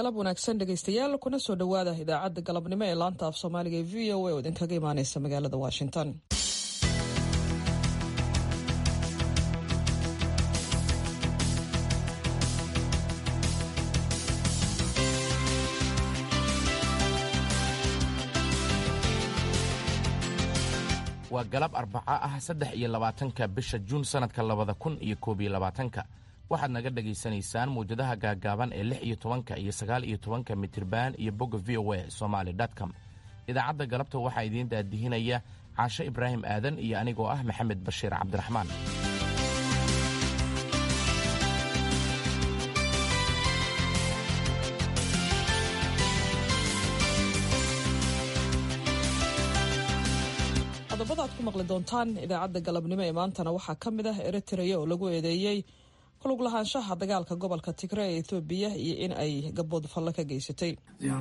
galab wanaagsan dhegaystayaal kuna soo dhowaada idaacadda galabnimo ee laanta af soomaaliga ee v o a oo idinkaga imaaneysa magaalada washington waa galab arbaco ah saddex iyo labaatanka bisha juun sannadka labada kun iyo koob iyo labaatanka waxaad naga dhegaysanaysaan mawjadaha gaagaaban ee lix iyo tobanka iyo sagaal iyo tobanka mitriban iyo bogga v o a somaali com idaacadda galabta waxaa idiin daadihinaya caashe ibraahim aadan iyo anigoo ah maxamed bashiir cabdiraxmaan qodobada aad ku maqli doontaan idaacadda galabnimo ee maantana waxaa ka mid ah eritrea oo lagu eedeeyey kulug lahaanshaha dagaalka gobolka tigre ee ethoobiya iyo in ay gabood falle ka geysatay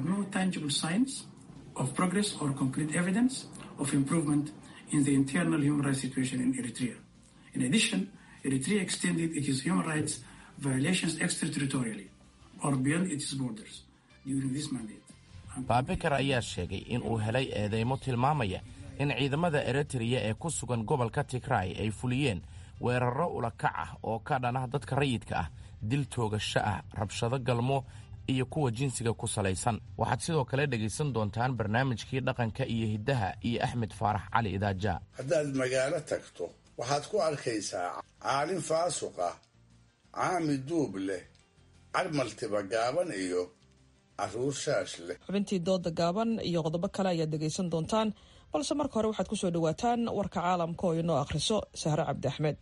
baabikar ayaa sheegay in uu helay eedeymo tilmaamaya in ciidamada eritreya ee ku sugan gobolka tigray ay fuliyeen weerarro ulakac ah oo ka dhanah dadka rayidka ah dil toogasho ah rabshado galmo iyo kuwa jinsiga ku salaysan waxaad sidoo kale dhegaysan doontaan barnaamijkii dhaqanka iyo hiddaha iyo axmed faarax cali idaaja haddaad magaalo tagto waxaad ku arkaysaa caalin faasuq ah caami duub leh carmaltiba gaaban iyo carruur shaash leh xubintii dooda gaaban iyo qodobo kale ayaad dhegaysan doontaan balse marka hore waxaad ku soo dhowaataan warka caalamka oo inoo akhriso sahre cabdi axmed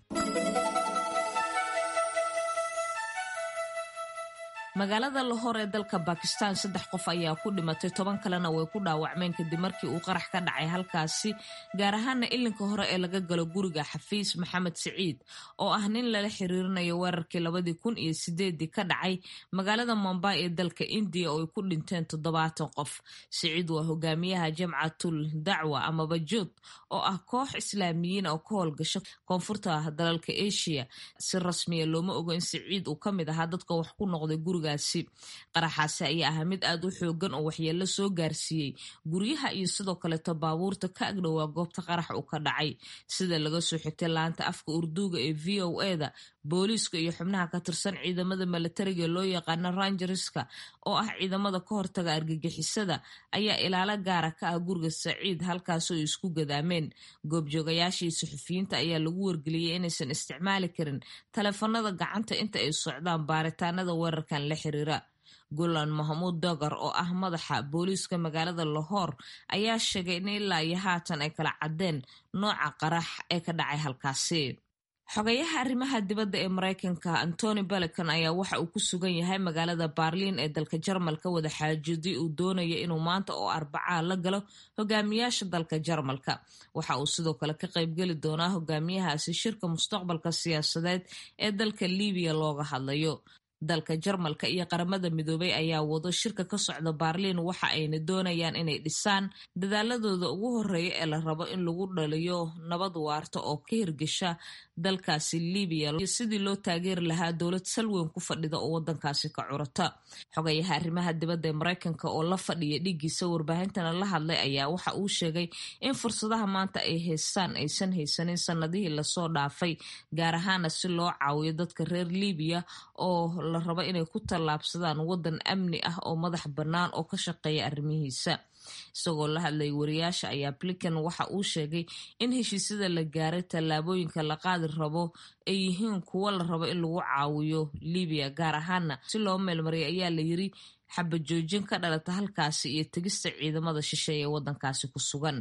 magaalada lahor ee dalka bakistan saddex qof ayaa ku dhimatay toban kalena way ku dhaawacmeen kadib markii uu qarax ka dhacay halkaasi gaar ahaana ilinka hore ee laga galo guriga xafiis maxamed siciid oo ah nin lala xiriirinayo weerarkii labadii kun iyo sideedii ka dhacay magaalada mombay ee dalka indiya oo ay ku dhinteen toddobaatan qof siciid waa hogaamiyaha jamcatul dacwa amaba jood oo ah koox islaamiyiin oo ka howlgasho koonfurta dalalka asia si rasmiya looma ogo in siciid uu ka mid ahaa dadka wax ku noqday guriga qaraxaasi ayaa ahaa mid aad u xoogan oo waxyeello soo gaarsiiyey guryaha iyo sidoo kaleeto baabuurta ka agdhowaa goobta qarax uu ka dhacay sida laga soo xigtay laanta afka urduuga ee v o eda booliiska iyo xubnaha ka tirsan ciidamada milatariga loo yaqaano rangerska oo ah ciidamada ka hortaga argagixisada ayaa ilaalo gaara ka ah guriga saciid halkaasoo ay isku gadaameen goobjoogayaashii suxufiyiinta ayaa lagu wargeliyey inaysan isticmaali karin taleefanada gacanta inta ay socdaan baaritaanada weerarkan la xiriira gulan mahmuud dogar oo ah madaxa booliiska magaalada lahor ayaa sheegay in ilaa iyo haatan ay kala caddeen nooca qarax ee ka dhacay halkaasi xogayaha arrimaha dibadda ee maraykanka antony belecan ayaa waxa uu ku sugan yahay magaalada baarliin ee dalka jarmalka wada xaajoodii uu doonaya inuu maanta oo arbacaa la galo hogaamiyaasha dalka jarmalka waxa uu sidoo kale ka qaybgeli doonaa hogaamiyahaasi shirka mustaqbalka siyaasadeed ee dalka libiya looga hadlayo dalka jarmalka iyo qaramada midoobay ayaa wado shirka ka socda baarliin waxa ayna doonayaan inay dhisaan dadaaladooda ugu horeeya ee la rabo in lagu dhaliyo nabad waarta oo ka hirgesha dalkaasi libiya sidii loo taageeri lahaa dowlad salweyn ku fadhida oo wadankaasi ka curata xogayaha arrimaha dibadda ee maraykanka oo la fadhiya dhigiisa warbaahintana la hadlay ayaa waxa uu sheegay in fursadaha maanta ay haystaan aysan haysanin sanadihii lasoo dhaafay gaar ahaana si loo caawiyo dadka reer libiya oo la rabo inay ku tallaabsadaan wadan amni ah oo madax bannaan oo ka shaqeeya arrimihiisa isagoo la hadlay wariyaasha ayaa blinkan waxa uu sheegay in heshiisyada la gaaray tallaabooyinka la qaadi rabo ay yihiin kuwo la rabo in lagu caawiyo libiya gaar ahaana si loo meelmariyay ayaa la yiri xabajoojin ka dhalata halkaasi iyo tegista ciidamada shisheeye ee wadankaasi ku sugan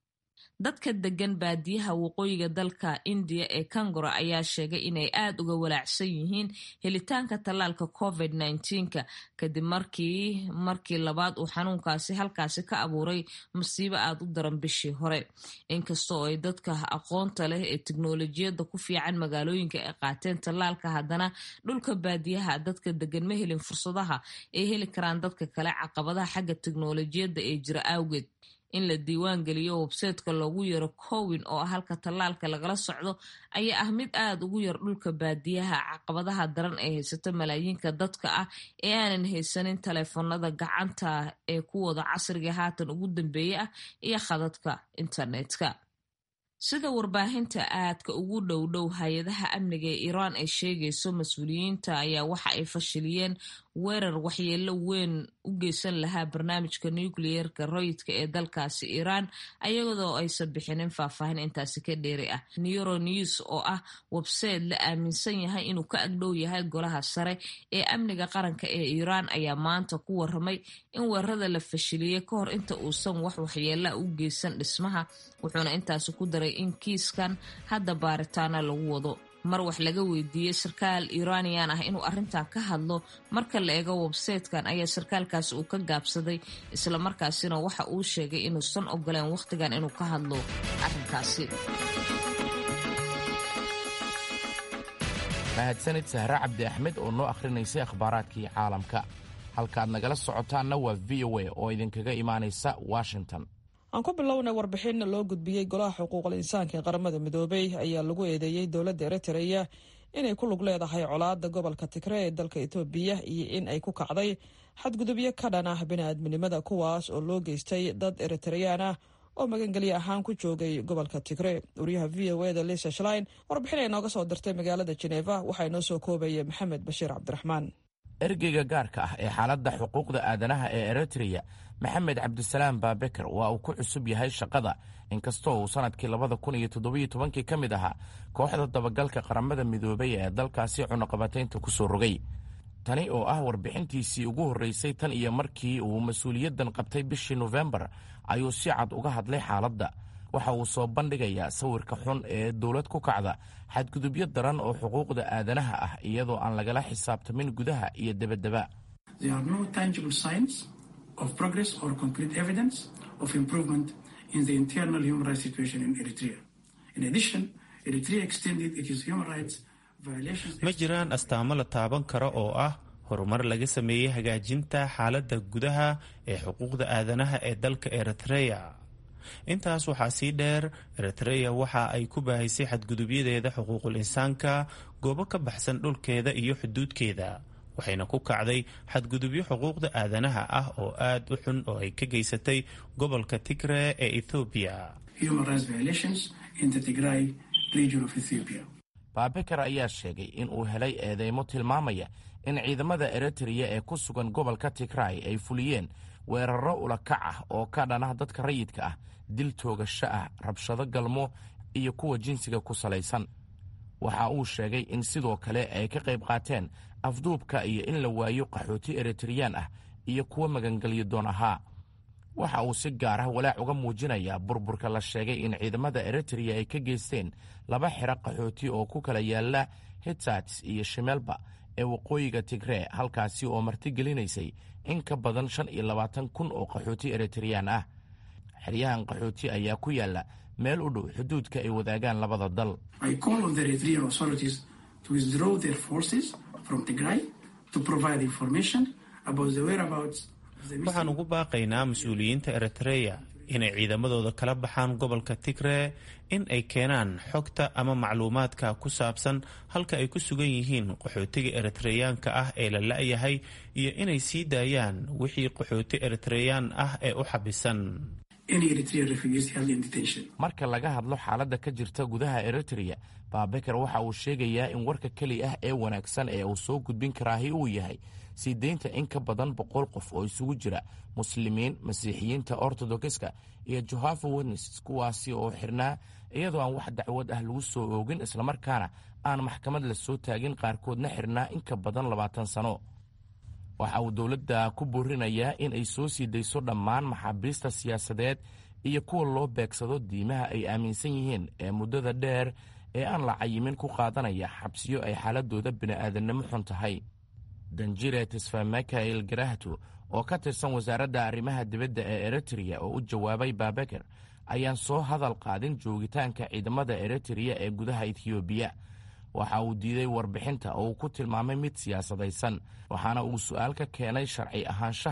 dadka degan baadiyaha waqooyiga dalka indiya ee kangora ayaa sheegay inay aad uga walaacsan yihiin helitaanka tallaalka covid nka kadib markii markii labaad uu xanuunkaasi halkaasi ka abuuray masiibo aad u daran bishii hore inkastoo ay dadka aqoonta leh ee tiknolojiyadda ku fiican magaalooyinka ay qaateen tallaalka haddana dhulka baadiyaha dadka degan ma helin fursadaha ay heli karaan dadka kale caqabadaha xagga tiknolojiyadda ee jira awgeed in la diiwaan geliyo websayteka loogu yaro cowin oo ah halka tallaalka lagala socdo ayaa ah mid aada ugu yar dhulka baadiyaha caqabadaha daran ee haysato malaayiinka dadka ah ee aanan haysanin taleefanada gacanta ee kuwooda casriga haatan ugu dambeeya ah iyo khadadka internetka sida warbaahinta aadka ugu dhow dhow hay-adaha amniga ee iiraan ay sheegayso mas-uuliyiinta ayaa waxa ay fashiliyeen weerar waxyeelo weyn u geysan lahaa barnaamijka nucleerka royidka ee dalkaasi iiraan ayadoo aysan bixinin faahfaahin intaasi ka dheeri ah neuronews oo ah websayte la aaminsan yahay inuu ka agdhow yahay golaha sare ee amniga qaranka ee iiraan ayaa maanta ku waramay in weerarada la fashiliyey ka hor inta uusan wax waxyeela u geysan dhismaha wuxuuna intaasi ku daray in kiiskan hadda baaritaana lagu wado mar wax laga weydiiyey sarkaal iiraaniyan ah inuu arrintan ka hadlo marka la eego websaytekan ayaa sarkaalkaasi uu ka gaabsaday islamarkaasina waxa uu sheegay inuusan ogoleen wakhtigan inuu ka hadlo arrinkaasi mahadsanid sahre cabdi axmed oo noo akhrinaysay akhbaaraadkii caalamka halkaad nagala socotaanna waa v o a oo idinkaga imaanaysa washington aan ku bilownay warbixin loo gudbiyey golaha xuquuqul insaanka ee qaramada midoobey ayaa lagu eedeeyey dowladda eritreya inay ku lug leedahay colaada gobolka tigre ee dalka etoobiya iyo in ay ku kacday xadgudubyo ka dhan ah bini'aadminimada kuwaas oo loo geystay dad eritreyaan ah oo magangelye ahaan ku joogay gobolka tigre wariyaha v o eda lisa shlein warbixin ay nooga soo dirtay magaalada jeneva waxaa inoo soo koobaya maxamed bashiir cabdiraxmaan ergeyga gaarka ah ee xaaladda xuquuqda aadanaha ee eritreya maxamed cabdisalaam baabeker waa uu ku cusub yahay shaqada inkastoo uu sannadkii labada kun iyo toddobiyo tobankii ka mid ahaa kooxda dabagalka qaramada midoobay ee dalkaasi cunuqabataynta ku soo rogay tani oo ah warbixintiisii ugu horraysay tan iyo markii uu mas-uuliyaddan qabtay bishii nofembar ayuu si cad uga hadlay xaaladda waxa uu soo bandhigayaa sawirka xun ee dowlad ku kacda xadgudubyo daran oo xuquuqda aadanaha ah iyadoo aan lagala xisaabtamin gudaha iyo debadeba ma jiraan astaamo la taaban karo oo ah horumar laga sameeyey hagaajinta xaaladda gudaha ee xuquuqda aadanaha ee dalka eritreya intaas waxaa sii dheer eritreya waxa ay ku baahaysay xadgudubyadeeda xuquuqul insaanka goobo ka baxsan dhulkeeda iyo xuduudkeeda waxayna ku kacday xadgudubyo xuquuqda aadanaha ah oo aad u xun oo ay ka geysatay gobolka tigre ee ethoobiya baabeker ayaa sheegay in uu helay eedeymo tilmaamaya in ciidamada eritreya ee ku sugan gobolka tigray ay fuliyeen weerarro ulakac ah oo ka dhanah dadka rayidka ah dil toogasho ah rabshado galmo iyo kuwa jinsiga ku salaysan waxa uu sheegay in sidoo kale ay ka qayb qaateen afduubka iyo in la waayo qaxooti eritreyaan ah iyo kuwa magangelyo doon ahaa waxa uu si gaar ah walaac uga muujinayaa burburka la sheegay in ciidamada eritreya ay ka geysteen laba xero qaxooti oo ku kala yaala hitsats iyo shimelba ee waqooyiga tigree halkaasi oo martigelinaysay in ka badan shan iyo labaatan kun oo qaxooti eritreyaan ah xeryahan qaxooti ayaa ku yaala meel u dhow xuduudka ay wadaagaan labada dal waxaan ugu baaqaynaa mas-uuliyiinta eritreya inay ciidamadooda kala baxaan gobolka tigre in ay keenaan xogta ama macluumaadka ku saabsan halka ay ku sugan yihiin qaxootiga eritreyaanka ah ee la la-yahay iyo inay sii daayaan wixii qaxooti eritreyaan ah ee u xabisan marka laga hadlo xaaladda ka jirta gudaha eritreya baabeker waxa uu sheegayaa in warka keli ah ee wanaagsan ee uu soo gudbin karaahi uu yahay sii deynta in ka badan boqol qof oo isugu jira muslimiin masiixiyiinta ortodokiska iyo johava witnesses kuwaasi oo xirnaa iyadoo aan wax dacwad ah lagu soo oogin islamarkaana aan maxkamad la soo taagin qaarkoodna xirnaa in ka badan labaatan sano waxa uu dowladda ku boorinayaa in ay soo sii dayso dhammaan maxaabiista siyaasadeed iyo kuwa loo beegsado diimaha ay aaminsan yihiin ee muddada dheer ee aan la cayimin ku qaadanaya xabsiyo ay xaaladooda bini'aadannimo xun tahay danjire tisfa mikael garahto oo ka tirsan wasaaradda arrimaha dibadda ee eritreya oo u jawaabay baabeker ayaan soo hadal qaadin joogitaanka ciidamada eritreya ee gudaha etiyoobiya waxa uu diiday warbixinta oo uu ku tilmaamay mid siyaasadaysan waxaana uu su'aal ka keenay sharci ahaanshaha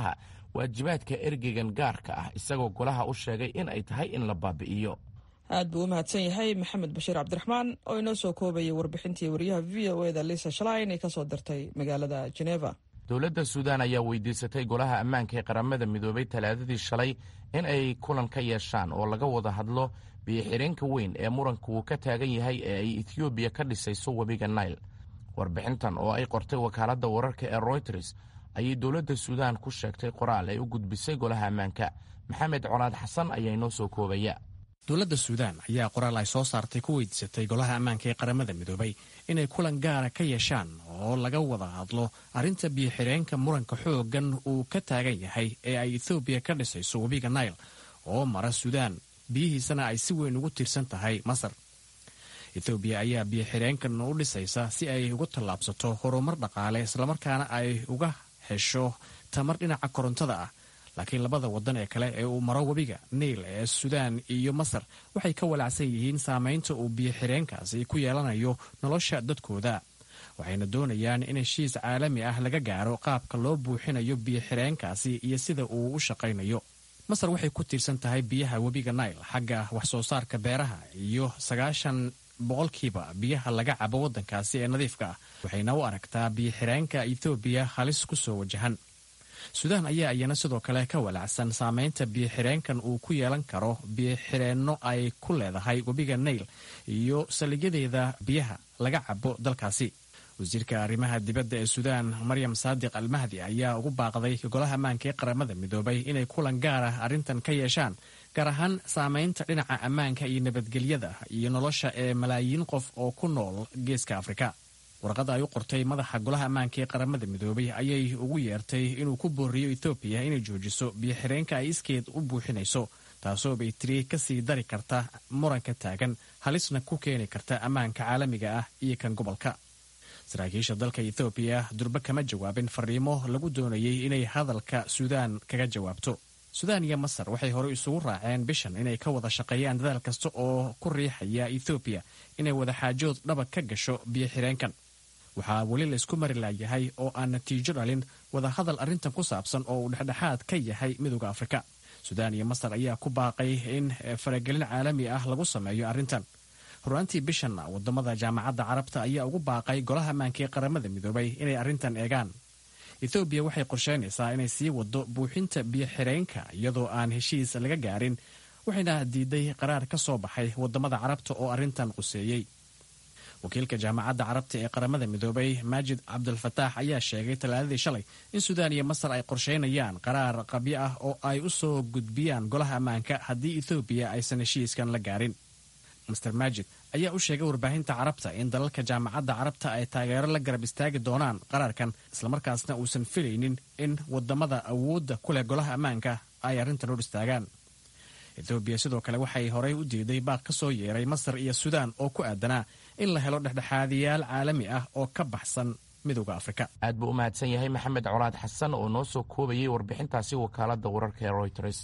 waajibaadka ergeygan gaarka ah isagoo golaha u sheegay in ay tahay in la baabi'iyo aad buu u mahadsan yahay maxamed bashiir cabdiraxmaan oo inoo soo koobayay warbixintii wariyaha v o eda lisa shalain ee kasoo dirtay magaalada geneva dowladda suudaan ayaa weydiisatay golaha ammaanka ee qaramada midoobay talaadadii shalay in ay kulan ka yeeshaan oo laga wada hadlo biyo-xireenka weyn ee muranka uu ka taagan yahay ee ay ethoobiya ka dhisayso webiga nail warbixintan oo ay qortay wakaaladda wararka ee royters ayay dowladda suudaan ku sheegtay qoraal ay u gudbisay golaha ammaanka maxamed colaad xasan ayaa inoo soo koobaya dowladda suudaan ayaa qoraal ay soo saartay ku weydiisatay golaha ammaanka ee qaramada midoobay inay kulan gaara ka yeeshaan oo laga wada hadlo arrinta biyo-xireenka muranka xooggan uu ka taagan yahay ee ay ethoobiya ka dhisayso webiga nail oo mara suudaan biyihiisana ay si weyn ugu tiirsan tahay masar ethoobiya ayaa biyo-xireenkan u dhisaysa si ay uga tallaabsato horumar dhaqaale islamarkaana ay uga hesho tamar dhinaca korontada ah laakiin labada waddan ee kale ee uu maro webiga niil ee suudaan iyo masar waxay ka walaacsan yihiin saamaynta uu biyo-xireenkaasi ku yeelanayo nolosha dadkooda waxayna doonayaan in heshiis caalami ah laga gaaro qaabka loo buuxinayo biyo-xireenkaasi iyo sida uu u shaqaynayo masar waxay ku tiirsan tahay biyaha webiga nail xagga wax soo saarka beeraha iyo sagaashan boqolkiiba biyaha laga cabo waddankaasi ee nadiifka ah waxayna u aragtaa biyo-xireenka ethoobiya halis ku soo wajahan suudaan ayaa iyana sidoo kale ka walaacsan saamaynta biyo-xireenkan uu ku yeelan karo biyo-xireenno ay ku leedahay webiga nail iyo saldhigyadeeda biyaha laga cabo dalkaasi wasiirka arrimaha dibadda ee suudaan maryam saadiq almahdi ayaa ugu baaqday golaha ammaanka ee qaramada midoobay inay kulan gaar ah arrintan ka yeeshaan gaar ahaan saamaynta dhinaca ammaanka iyo nabadgelyada iyo nolosha ee malaayiin qof oo ku nool geeska afrika warqadda ay u qortay madaxa golaha ammaanka ee qaramada midoobay ayay ugu yeertay inuu ku booriyo etoobiya inay joojiso biyo-xireenka ay iskeed u buuxinayso taasoo bay tiri ka sii dari karta muranka taagan halisna ku keeni karta ammaanka caalamiga ah iyo kan gobolka saraakiisha dalka ethoobiya durbe kama jawaabin fariimo lagu doonayay inay hadalka suudaan kaga jawaabto suudaan iyo masar waxay horey isugu raaceen bishan inay ka wada shaqeeyaan dadaal kasta oo ku riixaya ethoobiya inay wadaxaajood dhaba ka gasho biyo-xireenkan waxaa weli laysku mari laayahay oo aan natiijo dhalin wadahadal arrintan ku saabsan oo uu dhexdhexaad ka yahay midooda afrika suudaan iyo masar ayaa ku baaqay in faragelin caalami ah lagu sameeyo arrintan horaantii bishanna wadamada jaamacadda carabta ayaa ugu baaqay golaha ammaanka ee qaramada midoobay inay arrintan eegaan ethoobiya waxay qorsheynaysaa inay sii wado buuxinta biyo-xireenka iyadoo aan heshiis laga gaarin waxayna diiday qaraar ka soo baxay wadamada carabta oo arrintan quseeyey wakiilka jaamacadda carabta ee qaramada midoobay maajid cabdulfataax ayaa sheegay talaadadii shalay in suudaan iyo masar ay qorsheynayaan qaraar qabyo ah oo ay u soo gudbiyaan golaha ammaanka haddii ethoobiya aysan heshiiskan la gaarin master maajid ayaa u sheegay warbaahinta carabta in dalalka jaamacadda carabta ay taageero la garab istaagi doonaan qaraarkan islamarkaasna uusan filaynin in wadamada awoodda ku leh golaha ammaanka ay arrintan hor istaagaan ethoobiya sidoo kale waxay horey u diiday baaq ka soo yeeray masar iyo suudaan oo ku aadanaa in la helo dhexdhexaadiyaal caalami ah oo ka baxsan midooda afrika aad buu u mahadsan yahay maxamed colaad xasan oo noo soo koobayay warbixintaasi wakaaladda wararka ee royters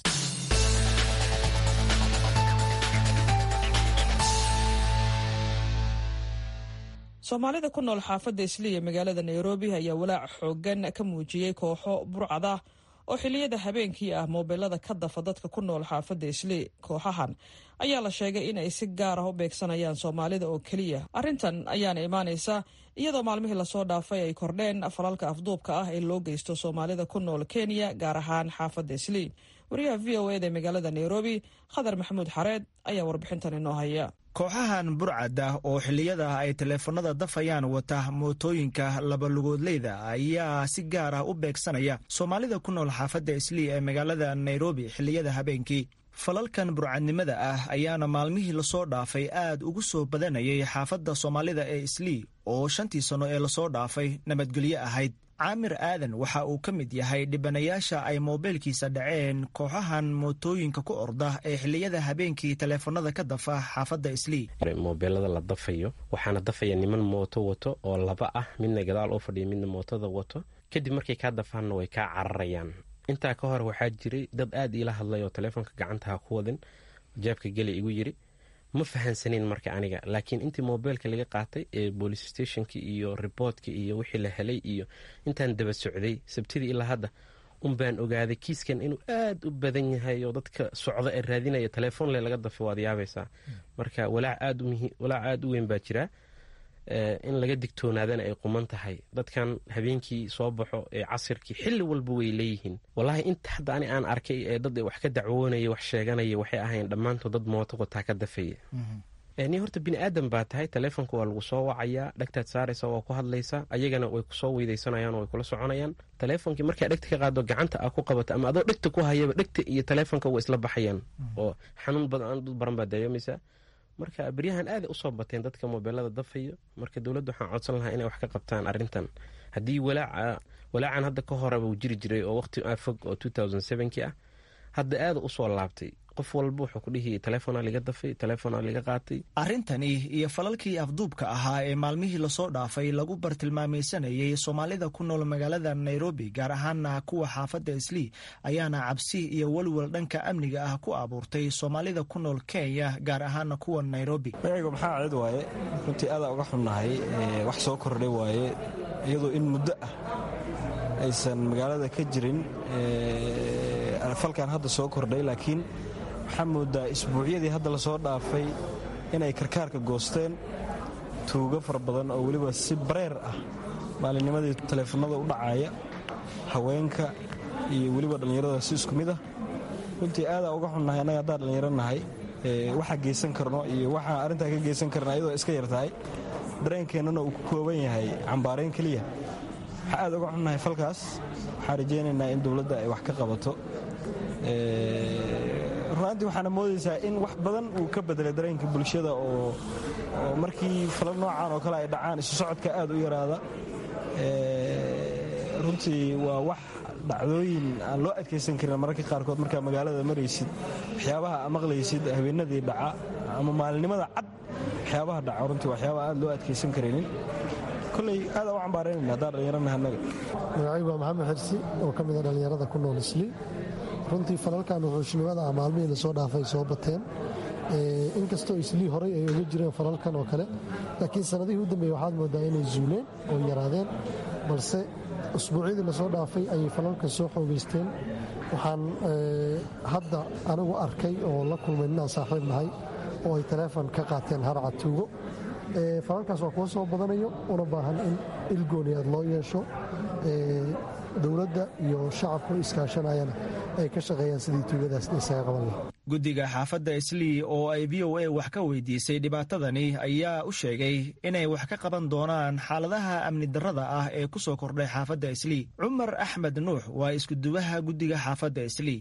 soomaalida ku nool xaafadda isliya magaalada nairobi ayaa walaac xoogan ka muujiyey kooxo burcad ah oo xiliyada habeenkii ah moobilada ka dafa dadka ku nool xaafadda isli kooxahan ayaa la sheegay in ay si gaar ah u beegsanayaan soomaalida oo keliya arrintan ayaana imaanaysa iyadoo maalmihii lasoo dhaafay ay kordheen falalka afduubka ah ee loo geysto soomaalida ku nool kenya gaar ahaan xaafadda isli wariyaha v o eda magaalada nairobi khadar maxamuud xareed ayaa warbixintan inoo haya kooxahan burcad ah oo xilliyada ay taleefanada dafayaan wata mootooyinka labalugoodleyda ayaa si gaar ah u beegsanaya soomaalida ku nool xaafadda islii ee magaalada nairobi xilliyada habeenkii falalkan burcadnimada ah ayaana maalmihii lasoo dhaafay aad ugu soo badanayay xaafadda soomaalida ee islii oo shantii sanno ee lasoo dhaafay nabadgelyo ahayd caamir aadan waxa uu ka mid yahay dhibanayaasha ay moobeelkiisa dhaceen kooxahan mootooyinka ku orda ee xilliyada habeenkii taleefanada ka dafa xaafadda islii moobeelada la dafayo waxaana dafaya niman mooto wato oo laba ah midna gadaal oo fadhiya midna mootada wato kadib markay kaa dafaanna way kaa cararayaan intaa ka hor waxaa jiray dad aad iila hadlay oo taleefonka gacantaha ku wadin jeebka geli igu yiri ma fahansaneyn marka aniga laakiin intii moobeelka laga qaatay ee boolice stationki iyo riboortka iyo wixii la helay iyo intaan daba socday sabtidii ilaa hadda un baan ogaaday kiiskan inuu aad u badan yahay oo dadka socda ee raadinaya telefoonle laga dafay waad yaabaysaa marka walaac aad u weyn baa jira in laga digtoonaadana ay quman tahay dadkan habeenkii soo baxo ee casirkii xilli walba way leeyihiin wallaahi inta hadda ani aan arkay ee dad wax ka dacwoonaya wax sheeganaya waxay ahayn dhammaantood dad mooto wataa ka dafaya ni horta bini aadan baa tahay taleefonka waa lagu soo wacayaa dhegtaad saaraysa waa ku hadlaysa ayagana way kusoo weydaysanayaan way kula soconayaan taleefonkii markaa dhegta ka qaado gacanta aa ku qabato ama adoo dhegta ku hayaba dhegta iyo taleefonka waa isla baxayaan oo xanuun badan dad baran baa dareemaysaa marka beryahan aaday usoo bateen dadka mobeelada dafayo marka dowladda waxaan codsan lahaa inay wax ka qabtaan arintan haddii walaacan hadda ka horeba uu jiri jiray oo waqti fog oo ki ah hadda aada usoo laabtay qof walba wuxuu ku dhihi taleefona liga dafay taleefona liga qaatay arrintani iyo falalkii afduubka ahaa ee maalmihii lasoo dhaafay lagu bartilmaamaysanayay soomaalida ku nool magaalada nairobi gaar ahaana kuwa xaafadda islii ayaana cabsi iyo welwel dhanka amniga ah ku abuurtay soomaalida ku nool kenya gaar ahaana kuwa nairobi magaygu maxaa cid waaye runtii aadaa uga xunnahay wax soo kordhay waaye iyadoo in muddo ah aysan magaalada ka jirin falkan hadda soo kordhay laakiin waxaa moodaa isbuucyadii hadda lasoo dhaafay inay karkaarka goosteen tuugo fara badan oo weliba si bareer ah maalinnimadii taleefanada u dhacaya haweenka iyo weliba dhallinyarada si isku mid ah runtii aadaa uga xunnahay annaga haddaan dhallinyaro nahay waxaa geysan karno iyo waxaa arrintaa ka geysan karna ayadoo iska yar tahay dareenkeennana uu ku kooban yahay cambaarayn keliya waxaa aad uga xunnahay falkaas waxaan rajaynaynaa in dowladda ay wax ka qabato runaantii waxaana moodaysaa in wax badan uu ka bedelay dareenka bulshada oo markii falal noocan oo kale ay dhacaan isu socodka aad u yaraada runtii waa wax dhacdooyin aan loo adkaysan karin mararka qaarkood markaa magaalada maraysid waxyaabaha a maqlaysid habeenadii dhaca ama maalinimada cad waxyaabaha dhaca runtii waxyaabaha aad loo adkaysan karaynin koley aada u cambaaraynayna haddaan dhallinyaranaha annaga magacaygu waa maxamed xirsi oo ka mid a dhallinyarada ku nool islii runtii falalkan wuxuushnimada ah maalmihii lasoo dhaafay soo bateen inkastoo islii horay ay oga jireen falalkan oo kale laakiin sannadihii u dambeeye waxaad moodaa inay zuuleen oo yaraadeen balse usbuucyadii lasoo dhaafay ayay falalkan soo xoogaysteen waxaan hadda anigu arkay oo la kulmay ninaan saaxiib nahay oo ay taleefon ka qaateen harca tuugo falalkaas waa kuwa soo badanayo una baahan in ilgooni aad loo yeesho dowladda iyo shacabku iskaashanayana ay ka shaqeeyaan sidii tuugadaas isaga qaban laha guddiga xaafadda islii oo ay v o a wax ka weydiisay dhibaatadani ayaa u sheegay inay wax ka qaban doonaan xaaladaha amni darrada ah ee ku soo kordhay xaafadda islii cumar axmed nuux waa iskuduwaha guddiga xaafadda islii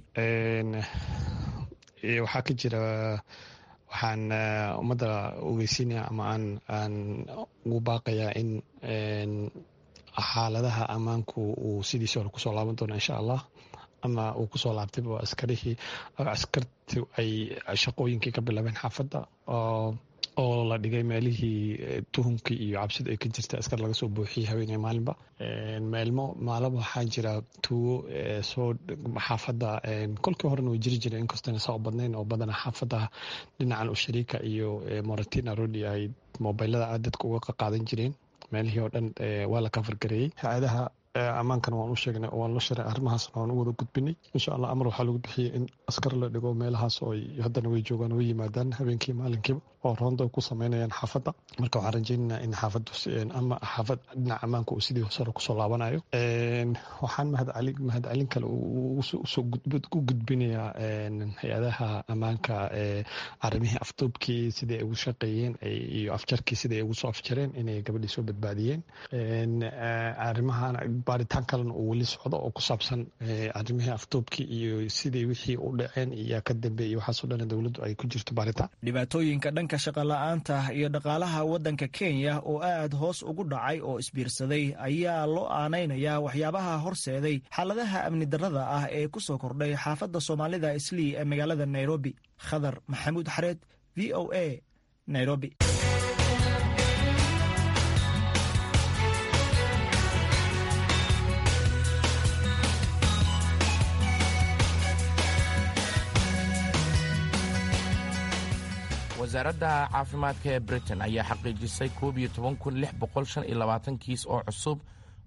waxaa ka jira waxaan ummadda ogeysiinaya ama aan ugu baaqayaa in xaaladaha ammaanku uu sidiisi hore kusoo laaban doono insha allah ama uu kusoo laabtayba askarihii askarti ay shaqooyinkii ka bilaabeen xaafadda oo la dhigay meelihii tuhumkii iyo cabsida ay ka jirta askar laga soo buuxiyey haweeney maalinba meelmo maalaba waxaa jira tuugo soo xaafadda kolkii horena way jiri jireen inkastona saa u badnayn oo badana xaafadda dhinacan ushariika iyo moratina rodi ay mobilada aad dadka uga qaadan jireen meelihii oo dhan waa la kafargareeyey hay-adaha ammaankana waan u sheegnay oo waan la sharay arrimahaasna waan u wada gudbinay insha allah amar waxaa lagu bixiyey in askar la dhigo meelahaas oo haddana way joogaan way yimaadaan habeenkii maalinkiiba oo roonda ku sameynayaan xaafadda marka waxaan rajaynaynaa in xaafaddu ama xaafad dhinaca ammaanka uu sidii sare kusoo laabanayo waxaan mahadcelin kale u gudbinayaa hay-adaha ammaanka arrimihii afduubkii sidai ay ugu shaqeeyeen iyo afjarkii sidai ay ugu soo afjareen inay gabadhii soo badbaadiyeen arrimahan baaritaan kalena uu weli socdo oo ku saabsan arrimihii afduubkii iyo sidai wixii u dhaceen iyo ka dambeeyey waxaasoo dhan dowladdu ay ku jirto baaritaan dhibaatooyinka dhanka shaqola'aanta iyo dhaqaalaha waddanka kenya oo aad hoos ugu dhacay oo isbiirsaday ayaa loo aanaynayaa waxyaabaha horseeday xaaladaha amni darrada ah ee ku soo kordhay xaafadda soomaalida islii ee magaalada nairobi khadar maxamuud xareed v o a nairobi wasaaradda caafimaadka ee britain ayaa xaqiijisay koob iyo toban kun lix boqol shan iyo labaatan kiis oo cusub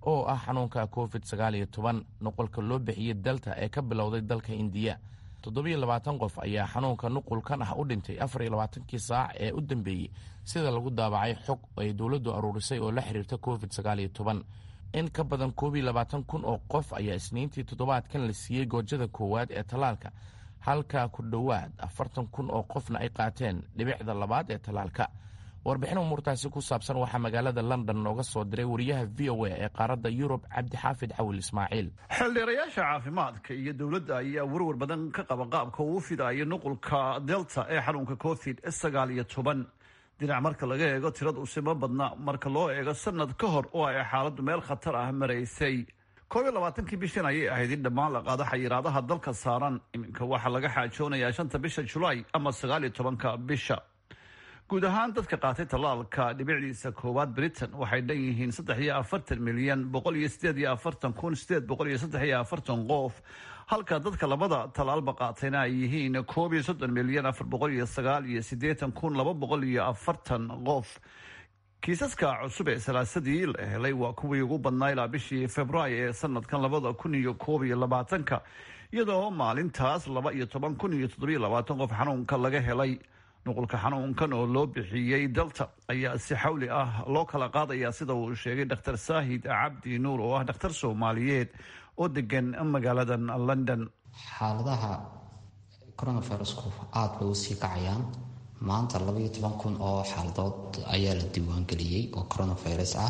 oo ah xanuunka covid sagaal iyo toban nuqulka loo bixiyey delta ee ka bilowday dalka indiya toddobiyo labaatan qof ayaa xanuunka nuqulkan ah u dhintay afar iyo labaatankii saac ee u dambeeyey sida lagu daabacay xog ay dowladdu aruurisay oo la xiriirta covid sagaal iyo toban in ka badan koob iyo labaatan kun oo qof ayaa isniintii toddobaadkan la siiyey goojada koowaad ee tallaalka halka ku dhowaad afartan kun oo qofna ay qaateen dhibicda labaad ee tallaalka warbixin umuurtaasi ku saabsan waxaa magaalada london nooga soo diray wariyaha v o a ee qaaradda yurub cabdixaafid cawil ismaaciil xildhiirayaasha caafimaadka iyo dowladda ayaa warwar badan ka qaba qaabka uu fidayo nuqulka delta ee xanuunka covid sagaal iyo toban dhinac marka laga eego tirada usima badna marka loo eego sanad ka hor oo ay xaaladdu meel khatar ah maraysay koob iyo labaatankii bishan ayay ahayd in dhammaan la qaado xayiraadaha dalka saaran iminka waxaa laga xaajoonayaa shanta bisha julaay ama sagaal iyo tobanka bisha guud ahaan dadka qaatay tallaalka dhibicdiisa koowaad britain waxay dhan yihiin saddex iyo afartan milyan boqol iyo sideed iyo afartan kun sideed boqol iyo saddex iyo afartan qof halka dadka labada tallaalba qaatayna ay yihiin koob iyo soddon milyan afar boqol iyo sagaal iyo siddeetan kun laba boqol iyo afartan qof kiisaska cusub ee salaasadii la helay waa kuwii ugu badnaa ilaa bishii februaayo ee sanadkan labada kun iyo koob iyo labaatanka iyadoo maalintaas laba iyo toban kun iyo toddobiyo labaatan qof xanuunka laga helay nuqulka xanuunkan oo loo bixiyey delta ayaa si xawli ah loo kala qaadaya sida uu sheegay dr saahid cabdi nuur oo ah dhakhtar soomaaliyeed oo degan magaalada london xaaladaha coronavirusku aada bay usii kacayaan maanta labaiyo toban kun oo xaaladood ayaa la diiwaangeliyey oo coronavirus ah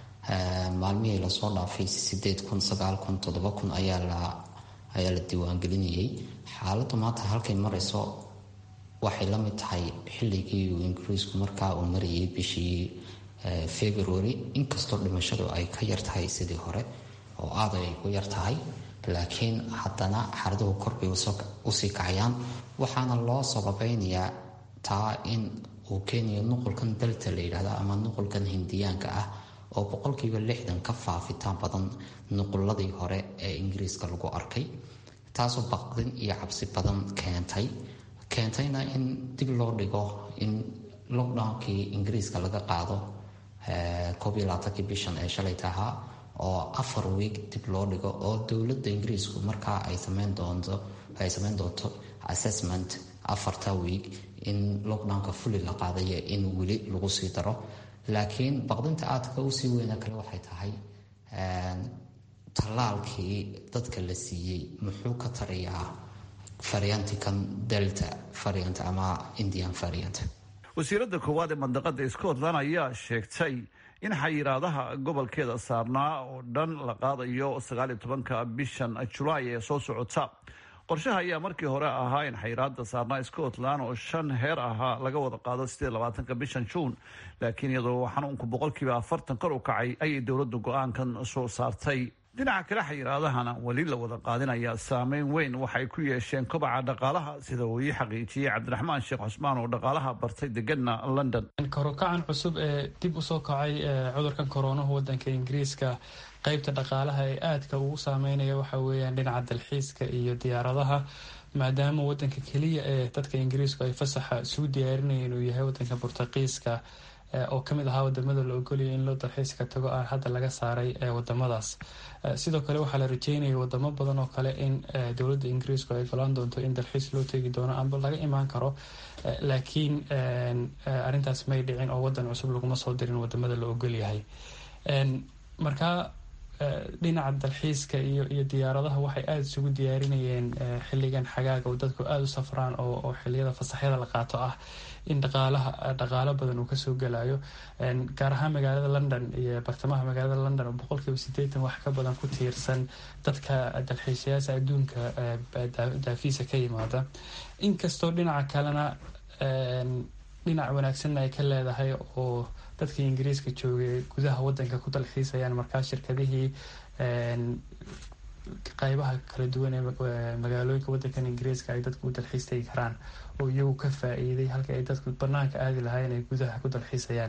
maalmihii lasoo dhaafay sideed kun sagaal kun toddoba kun ayaa la ayaa la diiwaangelinayay xaaladdu maanta halkay marayso waxay la mid tahay xilligii uu ingiriisku markaa uu marayay bishii february inkastoo dhimashadu ay ka yartahay sidii hore oo aada ay ku yartahay laakiin haddana xaaladuhu korbay usii kacayaan waxaana loo sababeynayaa taa in uu keenayo nuqulkan delta la yidhahdo ama nuqulkan hindiyaanka ah oo boqolkiiba lixdan ka faafitaan badan nuquladii hore ee ingiriiska lagu arkay taasoo baqdin iyo cabsi badan keentay keentayna in dib loo dhigo in lockdownkii ingiriiska laga qaado koob iyo labaatankii bishan ee shalay tahaa oo afar wiig dib loo dhigo oo dowladda ingiriisku markaa ay sameyn doonto ay sameyn doonto assessment afarta wiig in lockdownka fuli la qaadayo in weli lagu sii daro laakiin baqdinta aadka usii weyna kale waxay tahay tallaalkii dadka la siiyey muxuu ka tarayaa variantikan delta variant ama indian variant wasiiradda koowaad ee mandaqada scotland ayaa sheegtay in xayiraadaha gobolkeeda saarnaa oo dhan la qaadayo sagaaliyo tobanka bishan julaay ee soo socota qorshaha ayaa markii hore ahaa in xayiraada saarnaa scotland oo shan heer ahaa laga wada qaado sideed labaatanka bishan juun laakiin iyadoo xanuunku boqolkiiba afartan kor u kacay ayay dowladdu go-aankan soo saartay dhinaca kale xayiraadahana weli la wada qaadinayaa saameyn weyn waxay ku yeesheen kobaca dhaqaalaha sida uu ii xaqiijiyey cabdiraxmaan sheekh cusmaan oo dhaqaalaha bartay degana london karokacan cusub ee dib usoo kacay cudurkan koronahu wadanka ingiriiska qeybta dhaqaalaha ee aadka ugu saameynaya waxa weeyaan dhinaca dalxiiska iyo diyaaradaha maadaama wadanka keliya ee dadka ingiriisku ay fasaxa isugu diyaarinayeen uu yahay wadanka burtaqiiska oo kamid ahaa wadamada la ogoliyay in loo dalxiiska tago ah hadda laga saaray wadamadaas sidoo kale waxaa la rajeynaya wadamo badan oo kale in dowladda ingiriisku ay golaan doonto in dalxiis loo tegi doono amba laga imaan karo laakiin arintaas may dhicin oo wadan cusub laguma soo dirin wadamada la ogolyahay markaa dhinaca dalxiiska iyo iyo diyaaradaha waxay aada isugu diyaarinayeen xiligan xagaaga oo dadku aada u safraan oo xiliyada fasaxyada la qaato ah in dhaqaalaha dhaqaalo badan uu kasoo gelayo gaar ahaan magaalada london iyo bartamaha magaalada london oo boqolkiiba sideetan wax ka badan ku tiirsan dadka dalxiisayaasha adduunka daafiisa ka yimaada inkastoo dhinaca kalena dhinac wanaagsanna ay ka leedahay oo dadka ingiriiska joogay gudaha wadanka ku dalxiisayaan markaa shirkadihii qaybaha kala duwan ee magaalooyinka wadankan ingiriiska ay dadku u dalxiis tegi karaan oo iyagu ka faa-iiday halka ay dadku banaanka aadi lahaayeen ay gudaha ku dalxiisayaan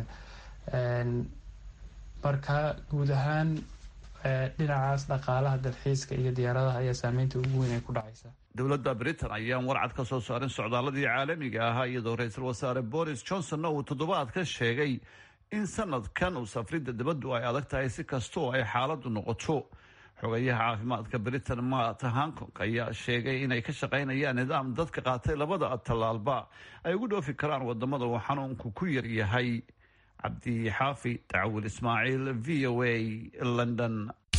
marka guud ahaan dhinacaas dhaqaalaha dalxiiska iyo diyaaradaha ayaa saameynta ugu weyn ay ku dhacaysa dowladda britain ayaan warcad ka soo saarin socdaaladii caalamiga ahaa iyadoo ra-iisul wasaare boris johnsonna uu toddobaad ka sheegay in sanadkan uu safridda dibaddu ay adag tahay si kasta oo ay xaaladdu noqoto xogayaha caafimaadka britain matt hankong ayaa sheegay inay ka shaqaynayaan nidaam dadka qaatay labada tallaalba ay ugu dhoofi karaan wadamada uu xanuunku ku yar yahay cabdi xaafi dacwil ismaaciil v o a london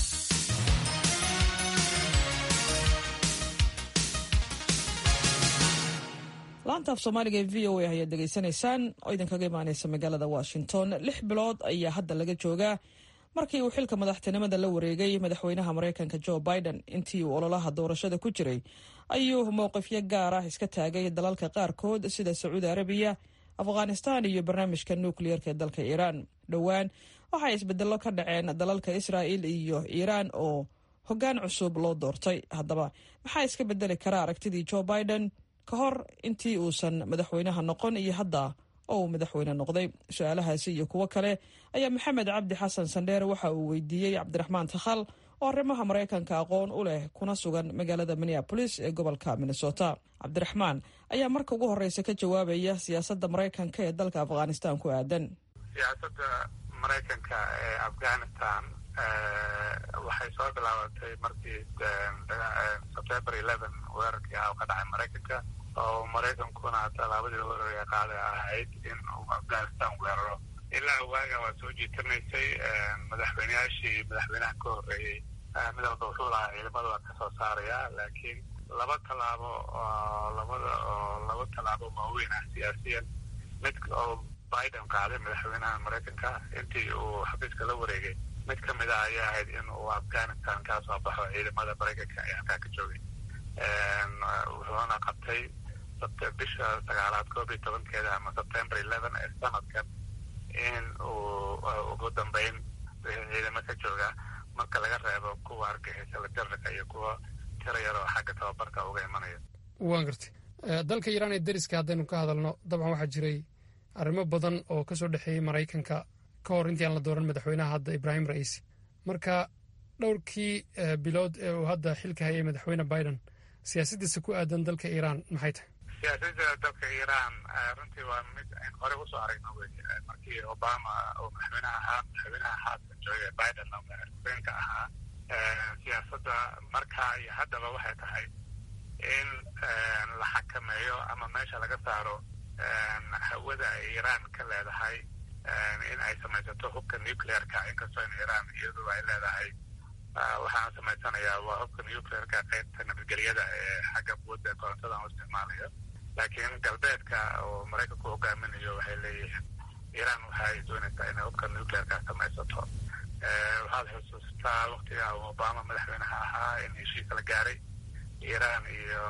laanta af soomaaliga ee v o a ayaad degeysanaysaan oo idinkaga imaaneysa magaalada washington lix bilood ayaa hadda laga joogaa markii uu xilka madaxtinimada la wareegay madaxweynaha mareykanka jo biden intii uu ololaha doorashada ku jiray ayuu mowqifyo gaar ah iska taagay dalalka qaarkood sida sacuudi arabiya afghanistan iyo barnaamijka nukliyeerka ee dalka iiraan dhowaan waxay isbedello ka dhaceen dalalka israa'il iyo iiraan oo hoggaan cusub loo doortay haddaba maxaa iska bedeli kara aragtidii jo biden ka hor intii uusan madaxweynaha noqon iyo hadda oo uu madaxweyne noqday su-aalahaasi iyo kuwo kale ayaa maxamed cabdi xasan sandheere waxa uu weydiiyey cabdiraxmaan takhal oo arrimaha maraykanka aqoon u leh kuna sugan magaalada minneabolis ee gobolka minnesota cabdiraxmaan ayaa marka ugu horeysa ka jawaabaya siyaasadda maraykanka ee dalka afghanistan ku aadan siyaasadda maraykanka ee afghanistan waxay soo bilaabatay markii sebtember eleven weerarkii ah oo ka dhacay maraykanka oo maraykankuna tallaabadii weerarka qaaday ahayd in uu afghanistan weeraro ilaa waaga waa soo jiitanaysay madaxweyneyaashii madaxweynaha ka horreeyey mid walba wuxuu lahaa ciidamada waa kasoo saaraya laakiin laba tallaabo oo labada oo laba tallaabo waaweyn ah siyaasiyan mid oo biden qaaday madaxweynaha maraykanka intii uu xafiiska la wareegay mid ka mid ah ayaa ahayd in uu afghanistan kaa soo baxo ciidamada maraykanka ee halkaa ka joogay wuxuuna qabtay bisha sagaalaad koob iyo tobankeeda ama sebtember eleven ee sanadkan in uu ugu dambeyn ciidamo ka jooga marka laga reebo kuwa argixisa la jarrika iyo kuwa tiro yar oo xagga tababarka uga imanaya waan gartay dalka iiraan ee deriska haddaynu ka hadalno dabcan waxaa jiray arrimo badan oo ka soo dhexeeyey maraykanka ka hor intii aan la dooran madaxweynaha hadda ibraahim ra'iisi marka dhowrkii bilood ee uu hadda xilka hayay madaxweyne biden siyaasaddiisa ku aadan dalka iiraan maxay tahay siyaasadda dalka iiraan runtii waa mid ayn hore usoo aragno wey markii obama uu madaxweynaha ahaa madaxweynaha haatan jooga biden oo madaxweynka ahaa siyaasadda markaa iyo haddaba waxay tahay in la xakameeyo ama meesha laga saaro hawada ay iiraan ka leedahay in ay samaysato hubka nuclearka inkastoo in iiraan iyadu ay leedahay waxaan samaysanayaa waa hubka nuclearka qaybta nabadgelyada ee xagga quwadda korontada u isticmaalayo laakiin galbeedka oo maraykanku hogaaminayo waxay leeyihiin iiraan waxay doonaysaa inay hubka nuclearka samaysato waxaad xusuustaa waktiga uu obama madaxweynaha ahaa in heshiis la gaaray iiraan iyo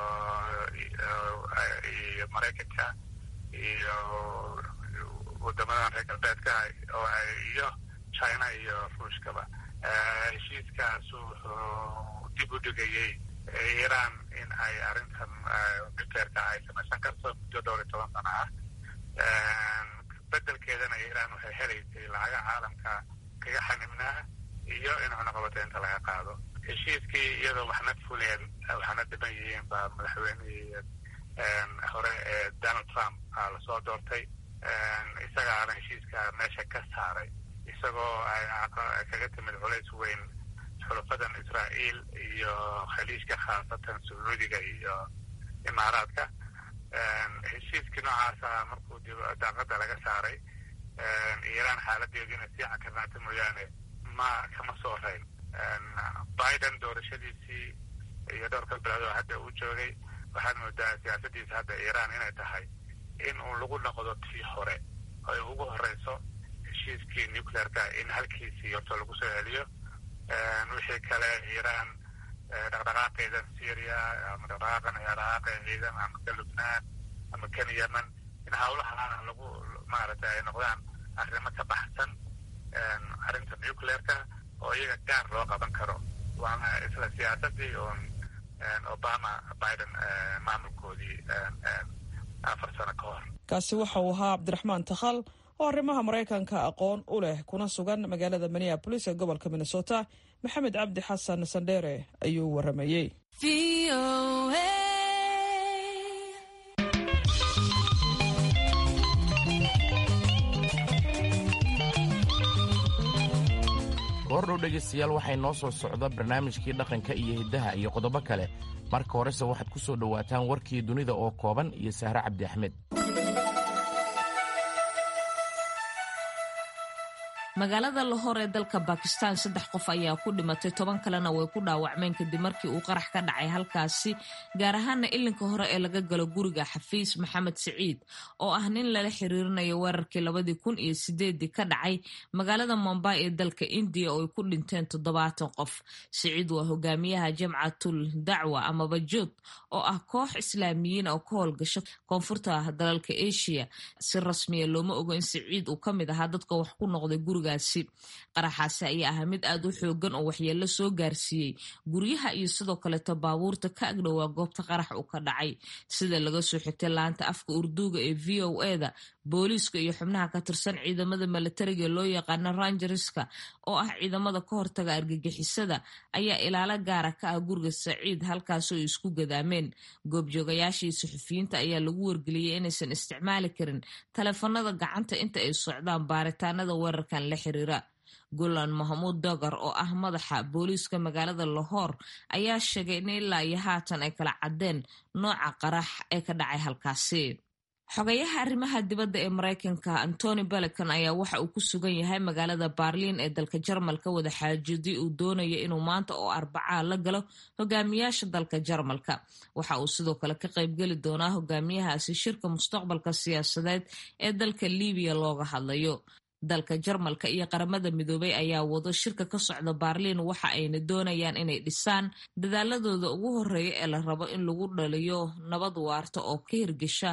iyo maraykanka iyo wadamadan reer galbeedka oo ay iyo china iyo ruushkaba heshiiskaas wuxuu dib u dhigayey iiraan in ay arrintan nuclearka ay samaysan karto muddo dhowr iyo toban sano ah bedelkeedana iiraan waxay helaysay lacaga caalamka kaga xanibnaa iyo in cunaqabateynta laga qaado heshiiskii iyadoo waxna fuleen waxna dhiban yihiin baa madaxweynihii hore ee donald trump lasoo doortay isagaana heshiiska meesha ka saaray isagoo ay kaga timid culays weyn xulufadan israa'iil iyo khaliijka khaasatan sacuudiga iyo imaaraadka heshiiskii noocaasa markuu daaqada laga saaray iiraan xaaladeedu inay sii cakarnaata mooyaane ma kama soo rayn biden doorashadiisii iyo dhowrka bilood oo hadda uu joogay waxaad moodaa siyaasadiisa hadda iiraan inay tahay in uu lagu noqdo tii hore ay ugu horeyso heshiiskii nuclearka in halkiisii horta lagu soo celiyo wixii kale iiraan dhaqdhaqaaqeeda syria ama dhaqdhaqaaqan dhaqdhaqaaqa ciidan ama ka lubnaan ama kan yemen in hawlaha lagu maaragtay ay noqdaan arrimo ka baxsan arrinta nuclearka oo iyaga gaar loo qaban karo waana isla siyaasadii uun obama biden maamulkoodii afar sano ka hor kaasi waxa uu ahaa cabdiraxmaan takhal oo arrimaha maraykanka aqoon u leh kuna sugan magaalada minneabolis ee gobolka minnesota maxamed cabdi xasan sandheere ayuu waramayey goordhow dhegaystayaal waxay noo soo socda barnaamijkii dhaqanka iyo hiddaha iyo qodobo kale marka horese waxaad ku soo dhowaataan warkii dunida oo kooban iyo sahre cabdi axmed magaalada lahor ee dalka bakistan saddex qof ayaa ku dhimatay toban kalena way ku dhaawacmeen kadib markii uu qarax ka dhacay halkaasi gaar ahaana ilinka hore ee laga galo guriga xafiis maxamed siciid oo ah nin lala xiriirinayo weerarkii labadii kun iyo sideedii ka dhacay magaalada mombay ee dalka indiya oo ay ku dhinteen toddobaatan qof siciid waa hogaamiyaha jamcatul dacwa amaba jood oo ah koox islaamiyiin oo ka howlgasho koonfurta dalalka asia si rasmiya looma ogo in siciid uu ka mid ahaa dadka wax ku noqday guriga qaraxaasi ayaa ahaa mid aad u xoogan oo waxyeello soo gaarsiiyey guryaha iyo sidoo kaleeto baabuurta ka agdhowaa goobta qarax uu ka dhacay sida laga soo xigtay laanta afka urduuga ee v o eda booliiska iyo xubnaha ka tirsan ciidamada milatariga loo yaqaano rangerska oo ah ciidamada ka hortaga argagixisada ayaa ilaalo gaara ka ah guriga saciid halkaasoo ay isku gadaameen goobjoogayaashii suxufiyiinta ayaa lagu wargeliyey inaysan isticmaali karin taleefanada gacanta inta ay socdaan baaritaanada weerarkan la xiriira gulan mahmuud dogar oo ah madaxa booliiska magaalada lahor ayaa sheegay in ilaa iyo haatan ay kala caddeen nooca qarax ee ka dhacay halkaasi xogayaha arrimaha dibadda ee maraykanka antony belecan ayaa waxa uu ku sugan yahay magaalada baarliin ee dalka jarmalka wada xaajidii uu doonaya inuu maanta oo arbacaa la galo hogaamiyaasha dalka jarmalka waxa uu sidoo kale ka qaybgeli doonaa hogaamiyahaasi shirka mustaqbalka siyaasadeed ee dalka libiya looga hadlayo dalka jarmalka iyo qaramada midoobay ayaa wado shirka ka socda baarliin waxa ayna doonayaan inay dhisaan dadaaladooda ugu horeeya ee la rabo in lagu dhaliyo nabad waarta oo ka hirgesha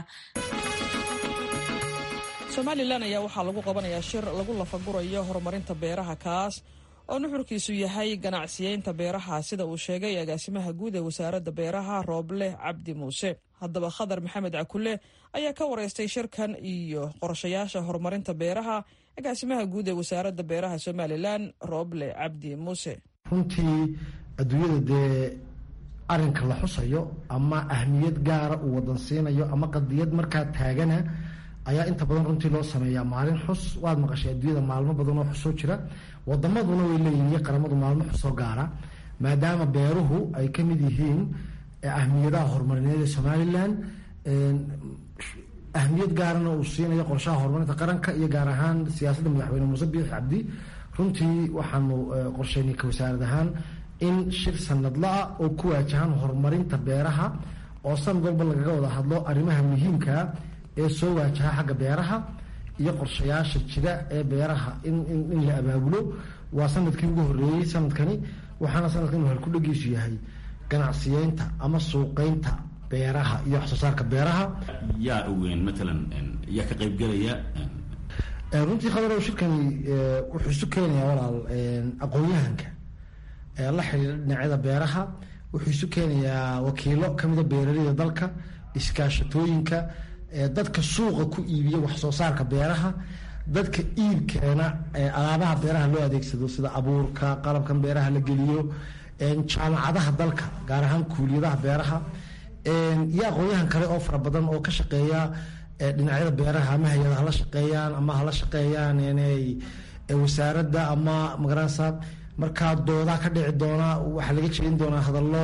somalilan ayaa waxaa lagu qabanayaa shir lagu lafagurayo horumarinta beeraha kaas oo nuxurkiisu yahay ganacsiyeynta beeraha sida uu sheegay agaasimaha guud ee wasaaradda beeraha rooble cabdi muuse haddaba khadar maxamed cakule ayaa ka wareystay shirkan iyo qorshayaasha horumarinta beeraha agaasimaha guud ee wasaaradda beeraha somalilan rooble cabdi muuse runtii adduunyada dee arinka la xusayo ama ahmiyad gaara uu wadan siinayo ama qadiyad markaa taagana ayaa inta badan runtii loo sameeyaa maalin xus waad maqashay adduunyada maalmo badan oo xusoo jira wadamaduna way leeyihin iyo qaramadu maalmo xusoo gaara maadaama beeruhu ay ka mid yihiin ahmiyadaha horumarineed ee somalilan ahmiyad gaarana uu siinayo qorshaha horumarinta qaranka iyo gaar ahaan siyaasadda madaxweyne muuse biix cabdi runtii waxaanu qorsheynay ka wasaarad ahaan in shir sanadla-a oo ku waajahan horumarinta beeraha oo sanad walba lagaga wada hadlo arrimaha muhiimkaa ee soo waajaha xagga beeraha iyo qorshayaasha jira ee beeraha in la abaabulo waa sanadkii ugu horeeyey sanadkani waxaana sanadkan halkudhagiisu yahay ganacsiyeynta ama suuqeynta beeraha iyo wax soo saarka beeraha yaa ogeyn matalan yaa ka qaybgelaya runtii khadarow shirkani wuxuu isu keenayaa walaal aqoon-yahanka la xidhiira dhinacyada beeraha wuxuu isu keenayaa wakiilo kamida beeraleyda dalka iskaashatooyinka dadka suuqa ku iibiya wax soo saarka beeraha dadka iibkeena alaabaha beeraha loo adeegsado sida abuurka qalabkan beeraha la geliyo jaamacadaha dalka gaar ahaan kuuliyadaha beeraha iyo aqoon-yahan kale oo fara badan oo ka shaqeeya dhinacyada beeraha ama hay-ada hala shaqeeyaan ama hala shaqeeyaan wasaaradda ama magaranaysa markaa doodaa ka dhici doona waxaa laga jeedin doonaa hadallo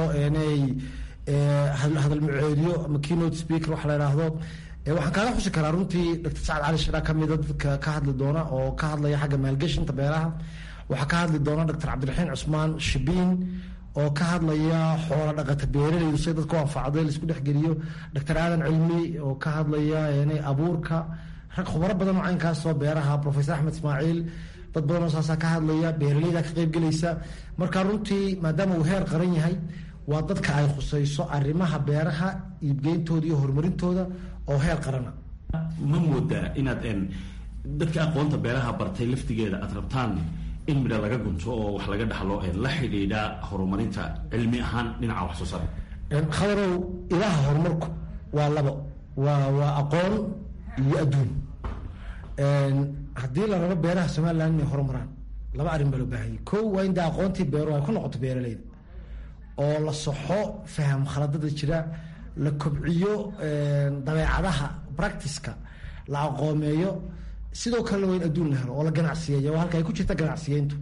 hadal muceediyo ama keynote speaker waxa la idhaahdo waxaan kaaga xusi karaa runtii doctor sacad cali shira kamida dadka ka hadli doona oo ka hadlaya xagga maalgeshinta beeraha waxaa ka hadli doona doctor cabdiraxiin cusmaan shibiin oo ka hadlaya xoola dhaqata beeraleydu si dadku anfacday laisku dhexgeliyo doctor aadan cilmi oo ka hadlaya abuurka rag khubaro badan oo caynkaasoo beeraha professor axmed ismaaciil dad badan oo saasaa ka hadlaya beeraleyda ka qaybgelaysa marka runtii maadaama uu heer qaran yahay waa dadka ay khusayso arrimaha beeraha iibgeyntooda iyo horumarintooda oo heer qarana ma moodaa inaad dadka aqoonta beeraha bartay laftigeeda aad rabtaan in midha laga gunto oo wax laga dhaxlo la xidhiidha horumarinta cilmi ahaan dhinaca wax soo saar khadarow ilaha horumarku waa labo waa waa aqoon iyo adduun haddii la rabo beeraha somaliland inay horumaraan laba arrin baa loo baahanyay kow waa in dee aqoontii beeruhu ay ku noqoto beeraleyda oo la soxo faham khaladada jira la kobciyo dabeecadaha practiceka la aqoomeeyo sidoo kalena waa in adduun la helo oo la ganacsiyeeya waa halka ay ku jirta ganacsiyeyntu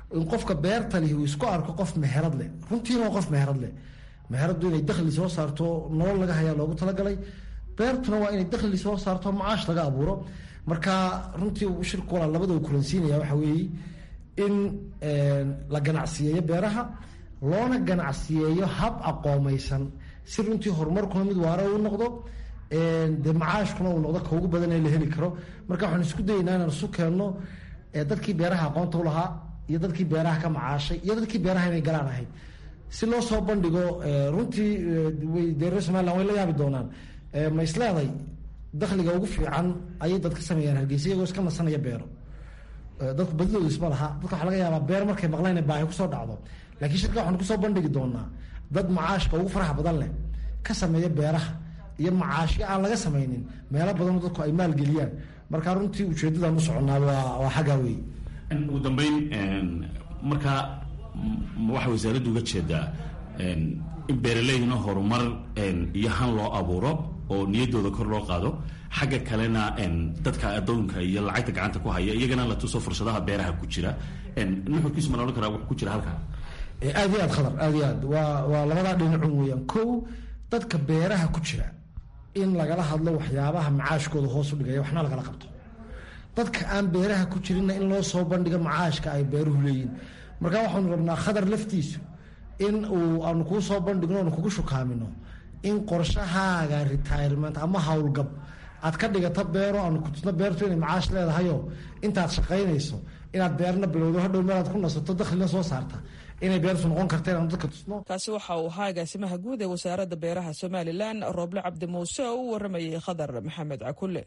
in qofka beerta lihi uu isku arko qof meherad leh runtiina waa qof meherad leh meheradu inay dakhli soo saarto nolol laga hayaa loogu talagalay beertuna waa inay dakhli soo saarto macaash laga abuuro marka runtii shirku walaa labadaba kulansiinaya waxa weeye in la ganacsiyeeyo beeraha loona ganacsiyeeyo hab aqoomaysan si runtii horumarkuna mid waara uu noqdo dee macaashkuna uu noqdo ka ugu badan ee la heli karo marka waxaan isku dayaynaa inaan isu keenno dadkii beeraha aqoonta u lahaa iyo dadkii beeraha ka macaashay iyo dadkii beeraha inay galaan ahayd si loo soo bandhigo runtii dee reer somaliland way la yaabi doonaan ma isleeday dakhliga ugu fiican ayay dad ka sameeyaan hargeysa iyagoo iska nasanaya beero dadku badidooda isma laha dadka waxaa laga yaabaa beer markay maqlaan baahi kusoo dhacdo laakiin shirka waxaan kusoo bandhigi doonaa dad macaashka ugu faraha badan leh ka sameeya beeraha iyo macaashyo aan laga samaynin meelo badanoo dadku ay maalgeliyaan marka runtii ujeedadan u soconaa waa xaggaa wey ugu dambeyn markaa waxaa wasaaraddu uga jeedaa in beeraleydna horumar iyo han loo abuuro oo niyaddooda kor loo qaado xagga kalena dadka adoonka iyo lacagta gacanta ku haya iyagana la tuso fursadaha beeraha ku jira nuxurkiisu ma la odhan karaa wuxuu ku jira halkaa aad iyo aad khadar aad iyo aad waa waa labadaa dhinacun weeyaan kow dadka beeraha ku jira in lagala hadlo waxyaabaha macaashkooda hoos u dhigaya waxna lagala qabto dadka aan beeraha ku jirinna in loo soo bandhigo macaashka ay beeruhu leeyihin marka waxaanu rabnaa khadar laftiisu in uu aanu kuu soo bandhigno aanu kugu shukaamino in qorshahaaga retirement ama howlgab aad ka dhigato beero aanu kutusno beertu inay macaash leedahayo intaad shaqaynayso inaad beerna bilowdo hadhow meelaad ku nasato dakhlina soo saarta inay beertu noqon karta inaanu dadka tusno kaasi waxa uu ahaa agaasimaha guud ee wasaaradda beeraha somalilan rooble cabdi muuse oo u waramayay khadar maxamed cakulle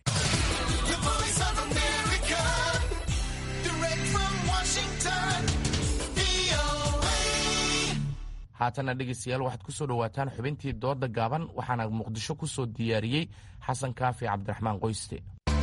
haatana dhegeystayaal waxaad ku soo dhowaataan xubintii dooda gaaban waxaana muqdisho ku soo diyaariyey xasan kaafi cabdiraxmaan qoyste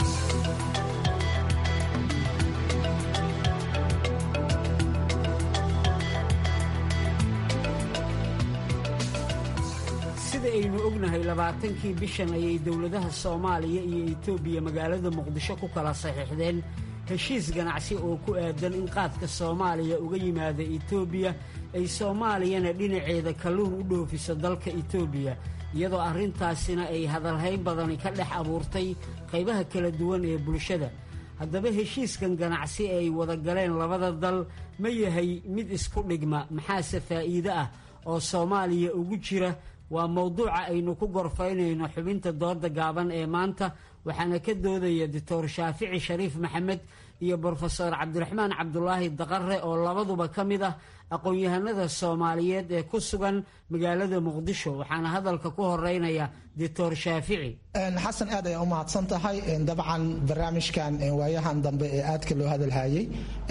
sida aynu ognahay labaatankii bishan ayay dowladaha soomaaliya iyo etoobiya magaalada muqdisho ku kala saxiixdeen heshiis ganacsi oo ku aadan in qaadka soomaaliya uga yimaada etoobiya ay soomaaliyana dhinaceeda kalluun u dhoofiso dalka etoobiya iyadoo arrintaasina ay hadalhayn badani ka dhex abuurtay qaybaha kala duwan ee bulshada haddaba heshiiskan ganacsi ee ay wada galeen labada dal ma yahay mid isku dhigma maxaase faa'iide ah oo soomaaliya ugu jira waa mowduuca aynu ku gorfaynayno xubinta dooda gaaban ee maanta waxaana ka doodaya doctor shaafici shariif maxamed iyo brofesor cabdiraxmaan cabdulaahi daqare oo labaduba ka mid ah aqoon-yahanada soomaaliyeed ee ku sugan magaalada muqdisho waxaana hadalka ku horeynaya doctor shaafici xasan aad ayaa u mahadsan tahay dabcan barnaamijkan waayahan dambe ee aadka loo hadalhayay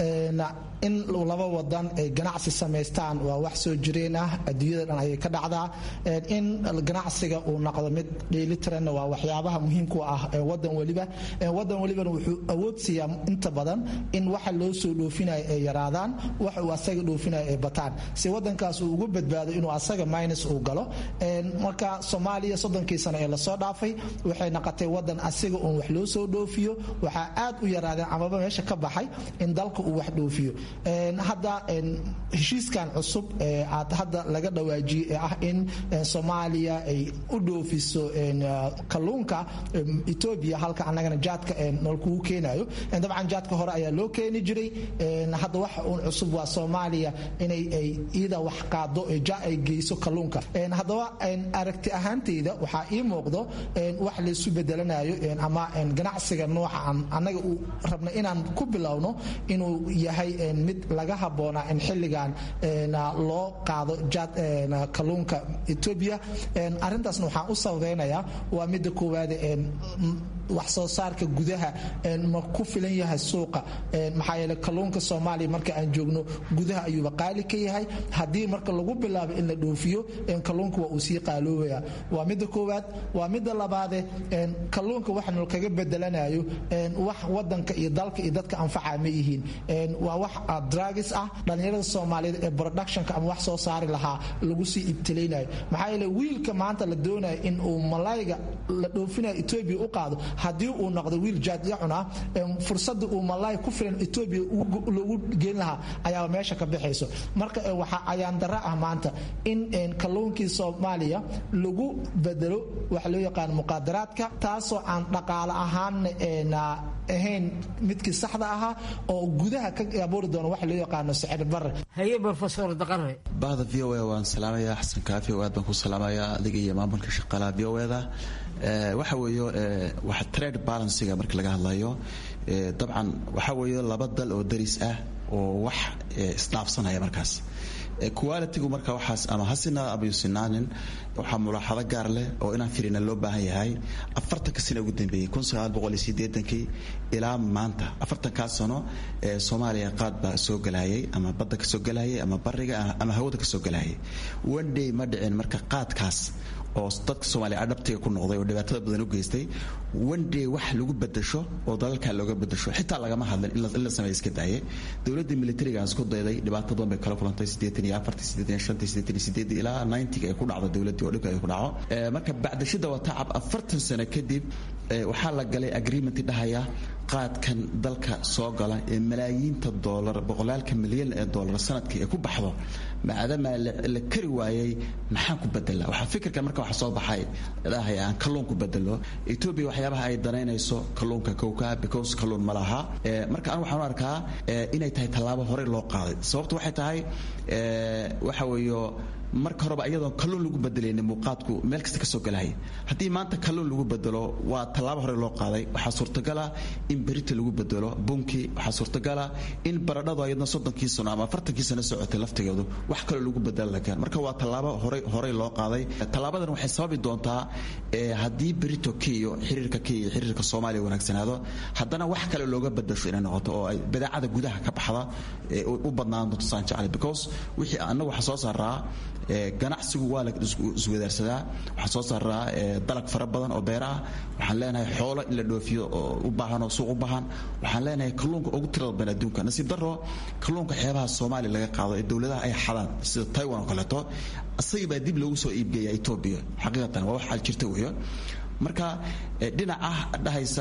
in laba wadan ay ganacsi samaystaan waa wax soo jireen ah adduunyada dhan ayay ka dhacdaa in ganacsiga uu noqdo mid dheelitiranna waa waxyaabaha muhiimku ah wadan weliba wadan welibana wuxuu awood siiyaa inta badan in waxa loo soo dhoofinayo ay yaraadaan waxa uu asaga dhoofinayo ay bataan si wadankaas uu ugu badbaado inuu asaga minus uu galo marka soomaaliya soddonkii sano ee lasoo dhaafay waxay noqotay wadan asiga uun wax loo soo dhoofiyo waxaa aad u yaraadeen amaba meesha ka baxay in dalka uu wax dhoofiyo hadda heshiiskan cusub ee aad hadda laga dhawaajiyey ee ah in soomaaliya ay u dhoofiso kalluunka etoobiya halka annagana jaadka nolkugu keenayo dabcan jaadka hore ayaa loo keeni jiray hadda waxa uun cusub waa soomaaliya inay ay iyada wax qaado ay geyso kalluunka haddaba aragti ahaanteyda waxaa ii muuqdo wax laysu bedelanayo ama ganacsiga nooca annaga uu rabna inaan ku bilowno inuu yahay mid laga habboonaa in xilligan loo qaado kalluunka etoobiya arrintaasna waxaan u sababeynayaa waa midda koowaad wax soo saarka gudaha ma ku filan yahay suuqa maxaa yeele kalluunka soomaaliya marka aan joogno gudaha ayuuba qaali ka yahay haddii marka lagu bilaabo in la dhoofiyo kalluunka waa uu sii qaaloobaya waa midda koowaad waa midda labaade kalluunka wax nolkaga bedelanayo wax wadanka iyo dalka iyo dadka anfaca ma yihiin waa wax dragis ah dhallinyarada soomaaliyeed ee productionka ama wax soo saari lahaa lagu sii ibtilaynayo maxaa yeele wiilka maanta la doonayo in uu malayga la dhoofinayo etoobiya u qaado haddii uu noqdo wiil jaadya cunaa fursada uu malaay ku filan etoobiya loogu geen lahaa ayaa meesha ka baxayso marka waxa ayaan dara ah maanta in kalluunkii soomaaliya lagu bedelo waxa loo yaqaan muqaadaraadka taasoo aan dhaqaale ahaanna ahayn midkii saxda ahaa oo gudaha ka abuuri doono waxa loo yaqaano sicir bare haye brofesor daqare bahda v o a waan salaamayaa xasan kaafi oo aad baan ku salaamayaa adiga iyo maamulka shaqaalaha v o eda waxa weeyo waxa trade balansiga marka laga hadlayo dabcan waxa weeyo laba dal oo daris ah oo wax isdhaafsanaya markaas qualitigu marka waxaas ama ha sinaada ama yusinaanin waxaa mulaaxado gaar leh oo inaan firina loo baahan yahay afartanka sano ugu dambeeyey kun sagaal boqol iyo sideetankii ilaa maanta afartankaas sano ee soomaaliya qaad baa soo galayay ama badda ka soo galayay ama bariga ama hawada ka soo galayay one day ma dhicin marka qaadkaas oo dadka soomaaliya adhabtiga ku noqday oo dhibaatada badan u geystay one day wax lagu bedasho oo dalalkaa looga bedasho xitaa lagama hadlin in la sameeya iska daaye dowladda militariga aan isku dayday dhibaato badan bay kala kulantay siddeetan iyo afartii siddeetan iyo shantii siddeetan iyo siddeedii ilaa ninetiga ay ku dhacdo dowladdii oo dhibka ay ku dhaco marka bacdashada waa tacab afartan sano kadib waxaa la galay agreement dhahaya qaadkan dalka soo gala ee malaayiinta doolar boqolaalka milyan ee doolar sanadkii ay ku baxdo maadaama la kari waayey maxaan ku bedela waxaa fikirkan marka waxa soo baxay dhahaya aan kalluun ku bedelo etoobiya waxyaabaha ay danaynayso kalluunka kowka because kalluun ma laha marka anu waxaan u arkaa inay tahay tallaabo horey loo qaaday sababtu waxay tahay waxa weeyo marka horeba iyadoon kalluun lagu bedelayni muuqaadku meel kasta kasoo galahaya haddii maanta kalluun lagu bedelo waa tallaabo hore loo qaaday waxaa suurtagala in berita lagu bedelo bunki waxaa suurtagala in baradhadu ayadna soddonkii sano ama afartankii sano socotay laftigeedu wax kaloo lagu bedelo la keen marka waa tallaabo horey horey loo qaaday tallaabadan waxay sababi doontaa haddii berito kiyo xiriirka kiyo iyo xiriirka soomaaliya wanaagsanaado haddana wax kale looga bedasho inay noqoto oo ay badeecada gudaha ka baxda u badnaan doonto saan jeclay because wixii annagu waxaa soo saaraa ganacsigu waa la iswadaarsadaa waxaan soo saaraa dalag fara badan oo beera ah waxaan leenahay xoolo in la dhoofiyo oo u baahan oo suuq u baahan waxaan leenahay kalluunka ugu tirada badan adduunka nasiib daro kalluunka xeebaha soomaaliya laga qaado ee dowladaha ay xadaan sida taiwan oo kaleeto isagii baa dib loogu soo iibgeeya etoobiya xaqiiqatan waa wax xal jirta weeyo marka dhinaca dhahaysa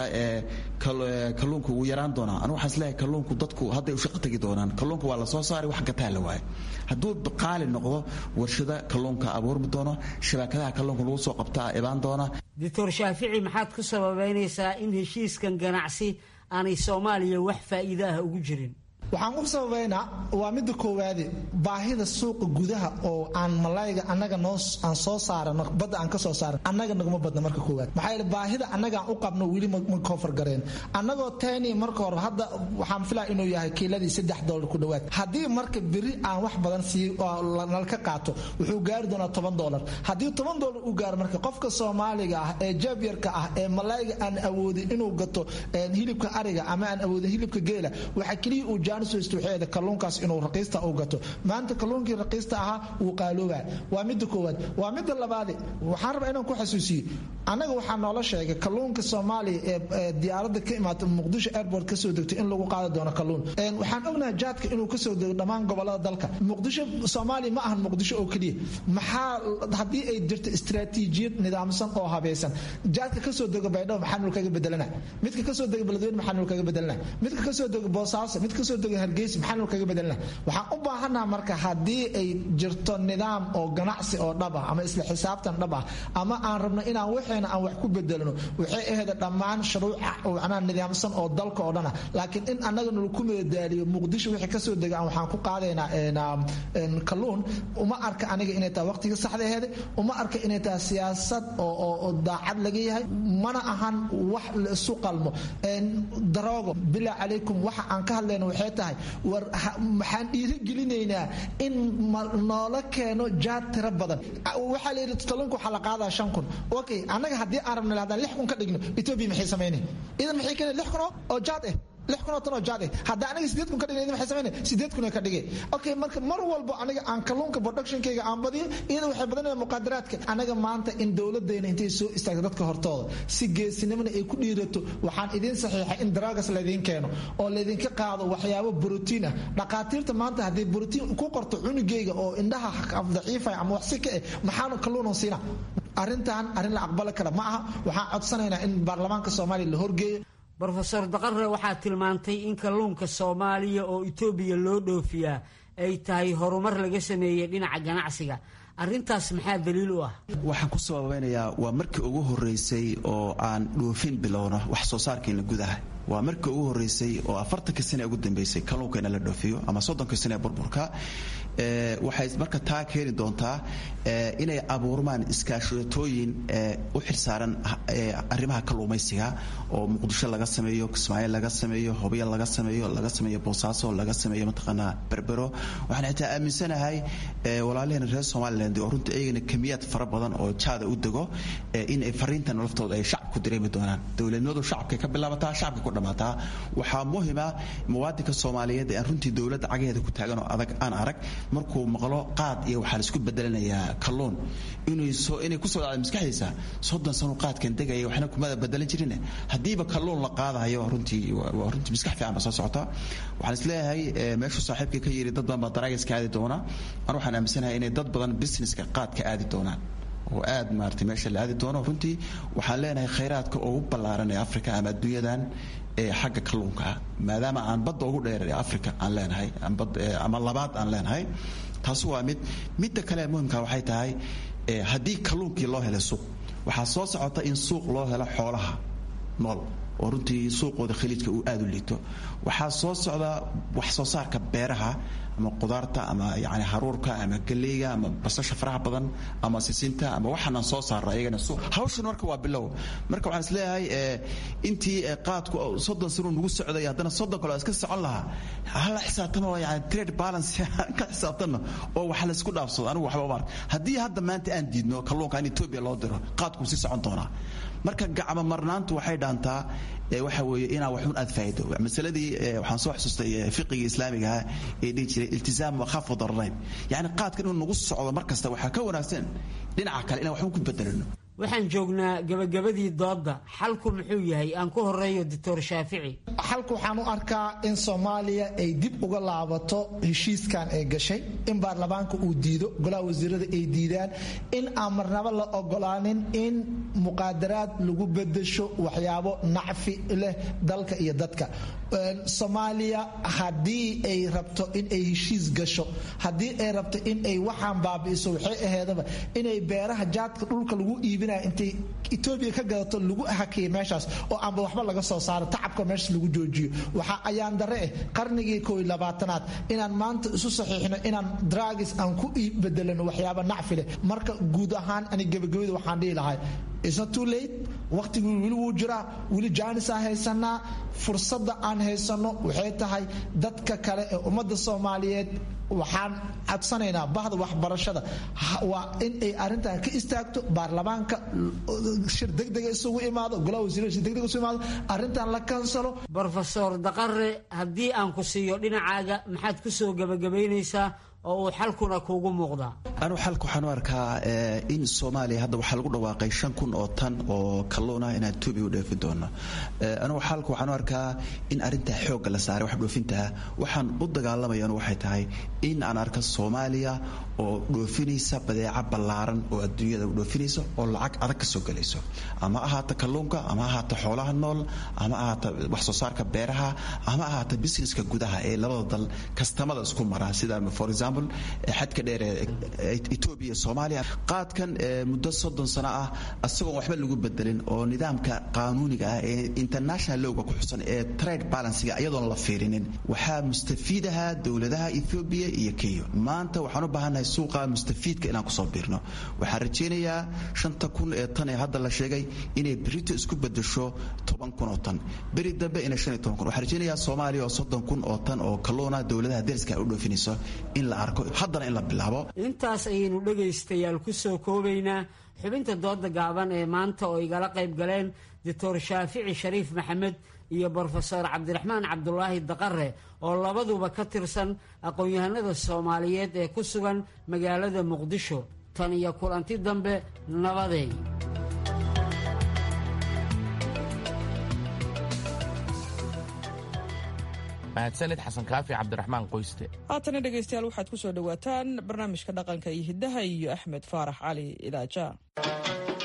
kalluunka wuu yaraan doonaa anu waxaan isleeyahay kalluunku dadku hadday u shaqo tegi doonaan kalluunka waa la soo saaray wax gataa la waayo hadduu qaali noqdo warshada kalluunka abuurmi doono shabakadaha kalluunka lagu soo qabtaa ibaan doona doctor shaafici maxaad ku sababeynaysaa in heshiiskan ganacsi aanay soomaaliya wax faa'iido ah ugu jirin waxaan u sababaynaa waa midda koowaade baahida suuqa gudaha oo aan malayga annaga noo aan soo saarano badda aan ka soo saaran annaga naguma badna marka koowaad maxaa yeele baahida annaga aan u qabno weli ma koofar gareen annagoo tani marka hore hadda waxaan filaa inuu yahay kiiladii saddex doolar ku dhowaad haddii marka beri aan wax badan sii nalka qaato wuxuu gaari doonaa toban doolar haddii toban doolar uu gaaro marka qofka soomaaliga ah ee jaabyarka ah ee malayga aan awoodin inuu gato hilibka ariga ama aan awoodin hilibka geela waxa keliya uu kalluunkaas inuu raqiista u gato maanta kalluunkii raqiista ahaa wuu qaalooba waa midda koowaad waa midda labaade waxaan rabaa inaan ku xasuusiyo annaga waxaa noola sheegay kalluunka soomaaliya ee diyaaradda ka imaata muqdisho airport kasoo degto in lagu qaadi doono kalluun waxaan ognahay jaadka inuu kasoo dego dhammaan gobolada dalka muqdisho soomaaliya ma ahan muqdisho oo keliya maxaa haddii ay jirto istaraatiijiyad nidaamsan oo habaysan jaadka kasoo dego baydhabo maxaa nul kaga bedelana midka kasoo dega beledweyne maxaa nul kaga bedelana midka kasoo dego boosaaso mid kasoo dego hargeysa maxaa nul kaga bedelana waxaan u baahannaha marka haddii ay jirto nidaam oo ganacsi oo dhab ah ama isla xisaabtan dhab ah ama aan rabno inaan waxeena aan wax ku bedelno waxay ahayd dhammaan shuruuca macnaha nidaamsan oo dalka oo dhana laakiin in annaga nalaku meedaaliyo muqdisho wixii kasoo dega aan waxaan ku qaadaynaa kalluun uma arka aniga inay tahay waqtiga saxda aheede uma arka inay tahay siyaasad oo daacad laga yahay mana ahan wax la isu qalmo daroogo bilaa calaykum waxa aan ka hadlayna waxay tahay war maxaan dhiirigelinaynaa in noola keeno jaad tiro badan waxaa la yidhi kalluunka waxaa la qaadaa shan kun okay annaga haddii aan rabna haddaan lix kun ka dhigno etoobiya maxay samaynayn idan maxay keenay lix kun oo jaad ah lix kun oo tan oo jaad ah haddii aniga sideed kun ka dhigna idan maxay samaynayn sideed kun ka dhigay okay marka mar walbo aniga aan kalluunka productionkayga aan badiyo iyada waxay badanayaan muqaadaraadka anaga maanta in dowladdeena intay soo istaagto dadka hortooda si geesinimana ay ku dhiirato waxaan idiin saxiixay in daraagas laydiin keeno oo laydinka qaado waxyaabo brotiin ah dhaqaatiirta maanta haddii brotiin ku qorto cunugayga oo indhaha daciifaya ama waxsi ka eh maxaanu kalluunan siina arrintan arrin la aqbali kara ma aha waxaan codsanaynaa in baarlamaanka soomaaliya la horgeeyo brofesor daqare waxaa tilmaantay in kalluunka soomaaliya oo etoobiya loo dhoofiyaa ay tahay horumar laga sameeyey dhinaca ganacsiga arrintaas maxaa daliil u ah waxaan ku sababeynayaa waa markii ugu horeysay oo aan dhoofin bilowno wax soo saarkeena gudaha waa markii ugu horeysay oo afartanka sane ugu dambeysay kalluunkeena la dhoofiyo ama soddonka sane ee burburka waxay marka taa keeni doontaa inay abuurmaan iskaashatooyin u xilsaaran arrimaha kalluumaysiga oo muqdisho laga sameeyo kismaayo laga sameeyo hobyo laga sameeyo laga sameeyo boosaaso laga sameeyo mataqaanaa berbero waxaan xitaa aaminsanahay walaalaheen reer somaliland oo runtii iyagana kamiyaad fara badan oo jaada u dego in ay fariintan laftooda ay shacabku dareemi doonaan dowladnimadu shacabkay ka bilaabataa shacabka ku dhammaataa waxaa muhima muwaadinka soomaaliyeed ee aan runtii dowladda cagaheeda ku taagan oo adag aan arag markuu maqlo qaad iyo waxaa laisku bedelanayaa kalluun inay kusoo dhacda maskaxdiisa soddon sano qaadkan degaya waxna kumada bedelan jirin haddiiba kalluun la qaadayo runtii waa runtii maskax fiican ba soo socota waxaan isleeyahay meeshuu saaxiibka ka yiri dad badan baa daraagiska aadi doona an waxaan aaminsanahay inay dad badan businesska qaadka aadi doonaan oo aad maarata meesha la aadi doono runtii waxaan leenahay khayraadka ugu ballaaran ee africa ama adduunyadan ee xagga kalluunka maadaama aan badda ugu dheer ee africa aan leenahay ama labaad aan leenahay taasi waa mid midda kale muhimka waxay tahay haddii kalluunkii loo helay suuq waxaa soo socota in suuq loo helo xoolaha nool oo runtii suuqooda khaliijka uu aada u liito waxaa soo socda wax soo saarka beeraha ama qudaarta ama yani haruurka ama galeyga ama basasha faraha badan ama sisinta ama waxaanaan soo saarna iyagana suuq hawshan marka waa bilow marka waxaan isleeyahay intii qaadku soddon sano nagu socday haddana soddon kale iska socon lahaa hala xisaabtano yani trade balance ka xisaabtano oo wax laysku dhaafsado anigu waxba maar haddii hadda maanta aan diidno kalluunka in etoobiya loo diro qaadku sii socon doonaa marka gacmo marnaantu waxay dhaantaa waxa weeye inaa waxun aad faa'ido masaladii waxaan soo xasuustay fiqiga islaamiga ee dhihi jiray iltizaam wakhafu dararayn yacni qaadkan inuu nagu socdo mar kasta waxaa ka wanaagsan dhinaca kale inaan waxun ku bedelano waxaan joognaa gabagabadii doodda xalku muxuu yahay aan ku horeeyo doctor shaafici xalku waxaan u arkaa in soomaaliya ay dib uga laabato heshiiskan ay gashay in baarlamaanka uu diido golaha wasiirada ay diidaan in aan marnabo la ogolaanin in muqaadaraad lagu bedesho waxyaabo nacfi leh dalka iyo dadka soomaaliya haddii ay rabto in ay heshiis gasho haddii ay rabto in ay waxaan baabi'iso waxay aheedaba inay beeraha jaadka dhulka lagu iibinaya intay etoobiya ka gadato lagu hakiya meeshaas oo aanba waxba laga soo saaro tacabka meeshaas lagu joojiyo waxaa ayaan dare eh qarnigii kooiy labaatanaad inaan maanta isu saxiixno inaan dragis aan ku bedelano waxyaaba nacfi leh marka guud ahaan ani gebagabada waxaan dhihi lahay isna too late waqtigii weli wuu jiraa weli jaanisaan haysanaa fursadda aan haysanno waxay tahay dadka kale ee ummadda soomaaliyeed waxaan codsanaynaa bahda waxbarashada waa in ay arrintan ka istaagto baarlamaanka shir degdega isugu imaado golaha wasiirada shir degdega isugu imaado arrintan la kansalo brofesor daqare haddii aan ku siiyo dhinacaaga maxaad ku soo gebagabaynaysaa oo uu xalkuna kuugu muuqdaa anugu xalka waxaan u arkaa in soomaaliya hadda waxaa lagu dhawaaqay shan kun oo tan oo kalluun ah inaan etoobiya u dheefi doono anugu xalka waxaan u arkaa in arrintaa xoogga la saaray wax dhoofintaa waxaan u dagaalamaya anu waxay tahay in aan arka soomaaliya oo dhoofinaysa badeeca ballaaran oo adduunyada u dhoofinaysa oo lacag adag ka soo gelayso ama ahaata kalluunka ama ahaata xoolaha nool ama ahaata wax soo saarka beeraha ama ahaata businesska gudaha ee labada dal kastamada isku mara sida for example xadka dheer ee etoobiya soomaaliya qaadkan muddo soddon sano ah isagoon waxba lagu bedelin oo nidaamka qaanuuniga ah ee international lowga ku xusan ee trade balansiga iyadoon la fiirinin waxaa mustafiidaha dowladaha ethoobiya iyo kenya maanta waxaan u baahannahay suuqa mustafiidka inaan kusoo biirno waxaan rajaynayaa shanta kun ee tan ee hadda la sheegay inay berito isku bedesho toban kun oo tan beri dambe inay shan iyo toban kun waxaan rajaynayaa soomaaliya oo soddon kun oo tan oo kalluuna dowladaha deriska u dhoofinayso in la arko haddana in la bilaabo intaas ayaynu dhegaystayaal ku soo koobaynaa xubinta dooda gaaban ee maanta oo igala qayb galeen doctor shaafici shariif maxamed iyo brofesor cabdiraxmaan cabdulaahi daqare oo labaduba ka tirsan aqoon-yahanada soomaaliyeed ee ku sugan magaalada muqdisho tan iyo kulanti dambe nabadeey mahadsanid xasan kaafi cabdiraxmaan qoyste haatana dhegaystayaal waxaad ku soo dhowaataan barnaamijka dhaqanka iyo hiddaha iyo axmed faarax cali idaaja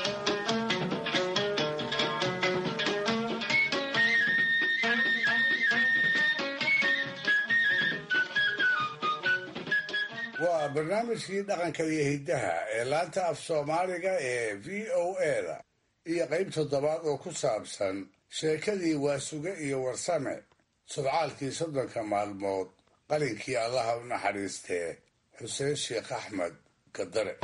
waa barnaamijkii dhaqanka iyo hiddaha ee laanta af soomaaliga ee v o eda iyo qayb toddobaad oo ku saabsan sheekadii waasuge iyo warsame sodcaalkii soddonka maalmood qalinkii allaha u naxariistee xuseen sheekh axmed gadare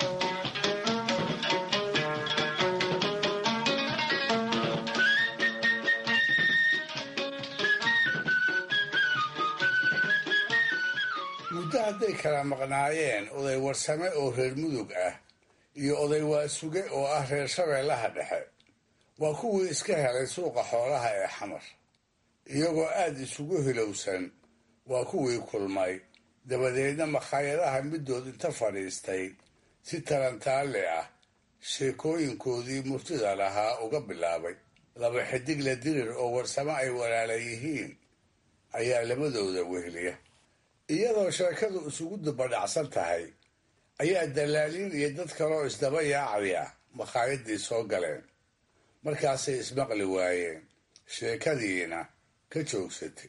muddo hadday kala maqnaayeen oday warsame oo reer mudug ah iyo oday waasuge oo ah reer shabeellaha dhexe waa kuwii iska helay suuqa xoolaha ee xamar iyagoo aad isugu hilowsan waa kuwii kulmay dabadeedna makhaayadaha middood inta fadhiistay si tarantaalle ah sheekooyinkoodii murtida lahaa uga bilaabay laba xidigle dirir oo warsame ay walaala yihiin ayaa labadooda wehliya iyadoo sheekadu isugu dubadhacsan tahay ayaa dallaaliin iyo dad kaloo isdaba yaacaya makhaayadii soo galeen markaasay ismaqli waayeen sheekadiina ka joogsatay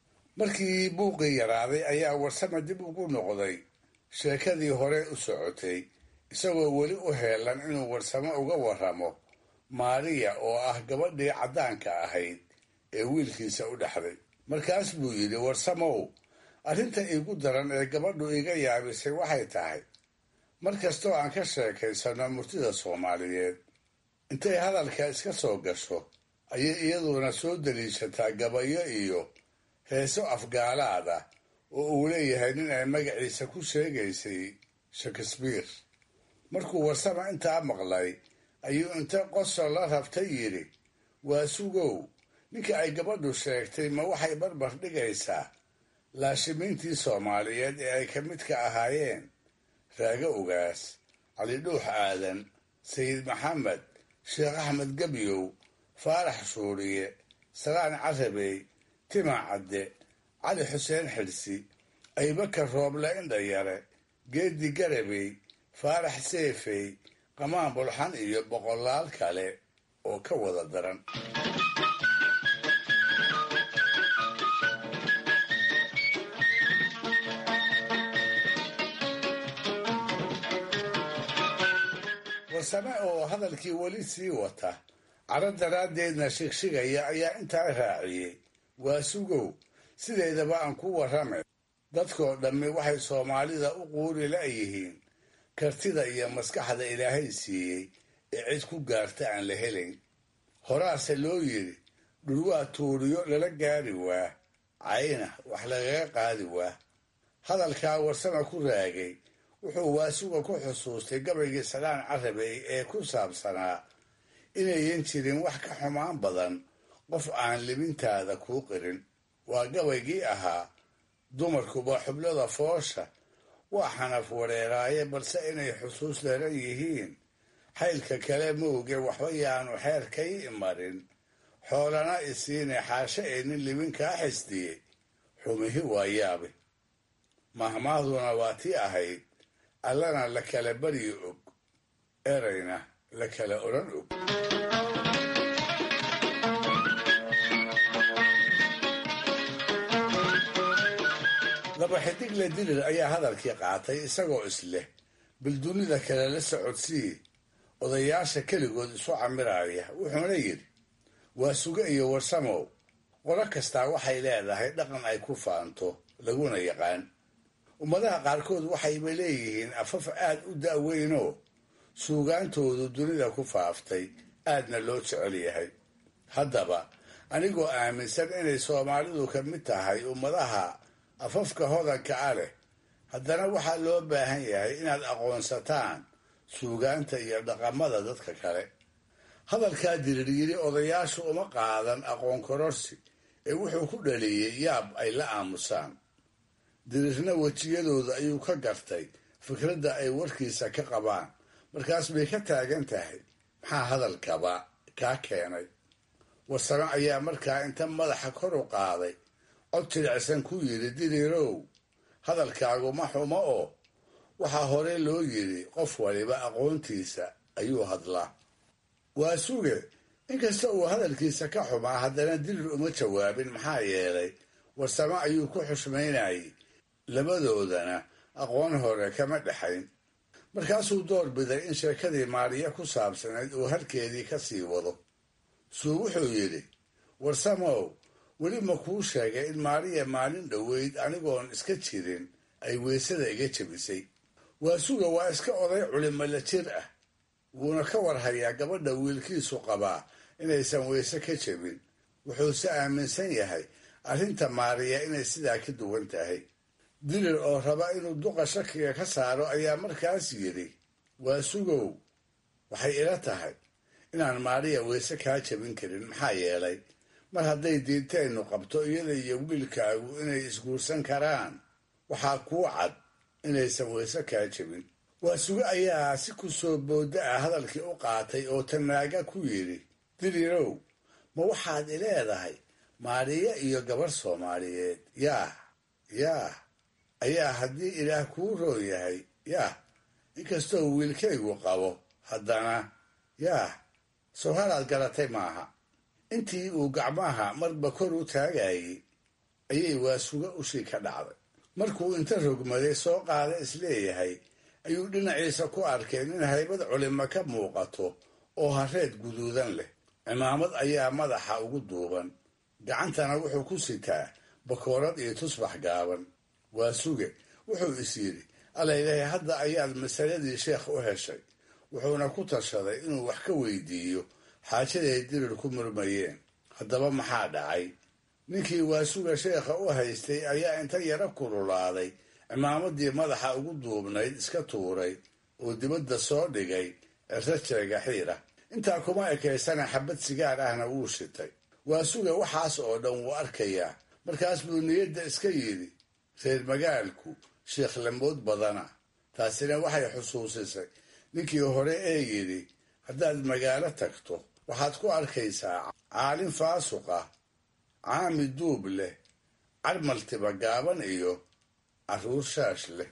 markii buuqii yaraaday ayaa warsame dib ugu noqday sheekadii hore u socotay isagoo weli u heelan inuu warsame uga warramo maariya oo ah gabadhii caddaanka ahayd ee wiilkiisa u dhexday markaas buu yidhi warsamow arrinta iigu daran ee gabadhu iga yaabisay waxay tahay mar kastoo aan ka sheekaysanno murtida soomaaliyeed intay hadalka iska soo gasho ayay iyaduna soo daliishataa gabayo iyo heeso afgaalaad ah oo uu leeyahay nin ay magaciisa ku sheegaysay shakespeare markuu warsama intaa maqlay ayuu inta qosol la rabtay yidhi waa sugow ninka ay gabadhu sheegtay ma waxay barbar dhigaysaa laashimiintii soomaaliyeed ee ay ka midka ahaayeen raago ogaas cali dhuux aadan sayid maxamed sheekh axmed gebyow faarax shuuriye salaan carabey tima cadde cali xuseen xidhsi aybakar rooble indhayare geedi garabey faarax seefey qamaan bulxan iyo boqolaal kale oo ka wada daran warsame oo hadalkii weli sii wata caro daraaddeedna shigshigaya ayaa intaa raaciyey waa sugow sideedaba aan ku warrame dadkoo dhammi waxay soomaalida u quuri la'yihiin kartida iyo maskaxda ilaahay siiyey ee cid ku gaarta aan la helayn horaase loo yidhi dhulwaa tuuriyo lala gaari waa cayna wax lagaga qaadi waa hadalkaa warsame ku raagay wuxuu waasuga ku xusuustay gabaygii salaan carabey ee ku saabsanaa inayan jirin wax ka xumaan badan qof aan libintaada kuu qirin waa gabaygii ahaa dumarkuba xublada foosha waa xanaf wareeraaye balse inay xusuus daran yihiin xaylka kale mooge waxba yaanu xeerkay imarin xoolana isiine xaashe ee nin libin kaa xisdiyey xumihi waa yaabe mahmaahduna waa tii ahayd allana la kala baryi og erayna la kala odhan og laba xidigle dirir ayaa hadalkii qaatay isagoo isleh bildunida kale la socodsii odayaasha keligood isu camiraya wuxuuna yidhi waa suge iyo warsamow qolo kastaa waxay leedahay dhaqan ay ku faanto laguna yaqaan ummadaha qaarkood waxayba leeyihiin afaf aad u da'weynoo suugaantoodu dunida ku faaftay aadna loo jecel yahay haddaba anigoo aaminsan inay soomaalidu ka mid tahay ummadaha afafka hodanka a leh haddana waxaa loo baahan yahay inaad aqoonsataan suugaanta iyo dhaqamada dadka kale hadalkaa diriiryiri odayaashu uma qaadan aqoon kororsi ee wuxuu ku dhaliyey yaab ay la aamusaan dirirna wejiyadooda ayuu ka gartay fikradda ay warkiisa ka qabaan markaas bay ka taagan tahay maxaa hadalkaba kaa keenay warsame ayaa markaa inta madaxa kor u qaaday cod jilicsan ku yidhi diriirow hadalkaagu ma xumo oo waxaa hore loo yidhi qof waliba aqoontiisa ayuu hadlaa waa suge inkasta uu hadalkiisa ka xumaa haddana dirir uma jawaabin maxaa yeelay warsame ayuu ku xushmaynayay labadoodana aqoon hore kama dhexayn markaasuu door biday in sheekadii maariya ku saabsanayd uu halkeedii ka sii wado suu wuxuu yidhi warsamow weli ma kuu sheegay in maariya maalin dhoweyd anigoon iska jirin ay weysada iga jebisay waasuga waa iska oday culimala jir ah wuuna ka warhayaa gabadha wiilkiisu qabaa inaysan weyse ka jebin wuxuuse aaminsan yahay arrinta maariya inay sidaa ka duwan tahay dilir oo raba inuu duqa shakiga ka saaro ayaa markaas yidhi waasugow waxay ila tahay inaan maariya weyse kaa jebin karin maxaa yeelay mar hadday diinteennu qabto iyada iyo wiilkaagu inay isguursan karaan waxaa kuu cad inaysan weyse kaa jebin waasuge ayaa si ku soo boodda ah hadalkii u qaatay oo tanaaga ku yidhi dilirow ma waxaad ileedahay maariya iyo gabarh soomaaliyeed yaah yaah ayaa haddii ilaah kuu roon yahay yaah inkastoo wiilkaygu qabo haddana yaah soo halaad garatay maaha intii uu gacmaha marba kor u taagayay ayay waasuga ushii ka dhacday markuu inta rogmaday soo qaada isleeyahay ayuu dhinaciisa ku arkay nin haybad culimo ka muuqato oo hareed guduudan leh cimaamad ayaa madaxa ugu duuban gacantana wuxuu ku sitaa bakoorad iyo tusbax gaaban waa suge wuxuu is yidhi alaylahay hadda ayaad masaladii sheekh u heshay wuxuuna ku tashaday inuu wax ka weydiiyo xaajaday dirir ku murmayeen haddaba maxaa dhacay ninkii waasuga sheekha u haystay ayaa inta yaro kululaaday cimaamadii madaxa ugu duubnayd iska tuuray oo dibadda soo dhigay rajeega xiira intaa kuma ekaysana xabad sigaar ahna wuu shitay waasuga waxaas oo dhan wuu arkayaa markaas buu niyadda iska yidhi reer magaalku sheekh lamood badana taasina waxay xusuusisay ninkii hore ee yidhi haddaad magaalo tagto waxaad ku arkaysaa caalin faasuq ah caami duub leh carmaltiba gaaban iyo carruur shaash leh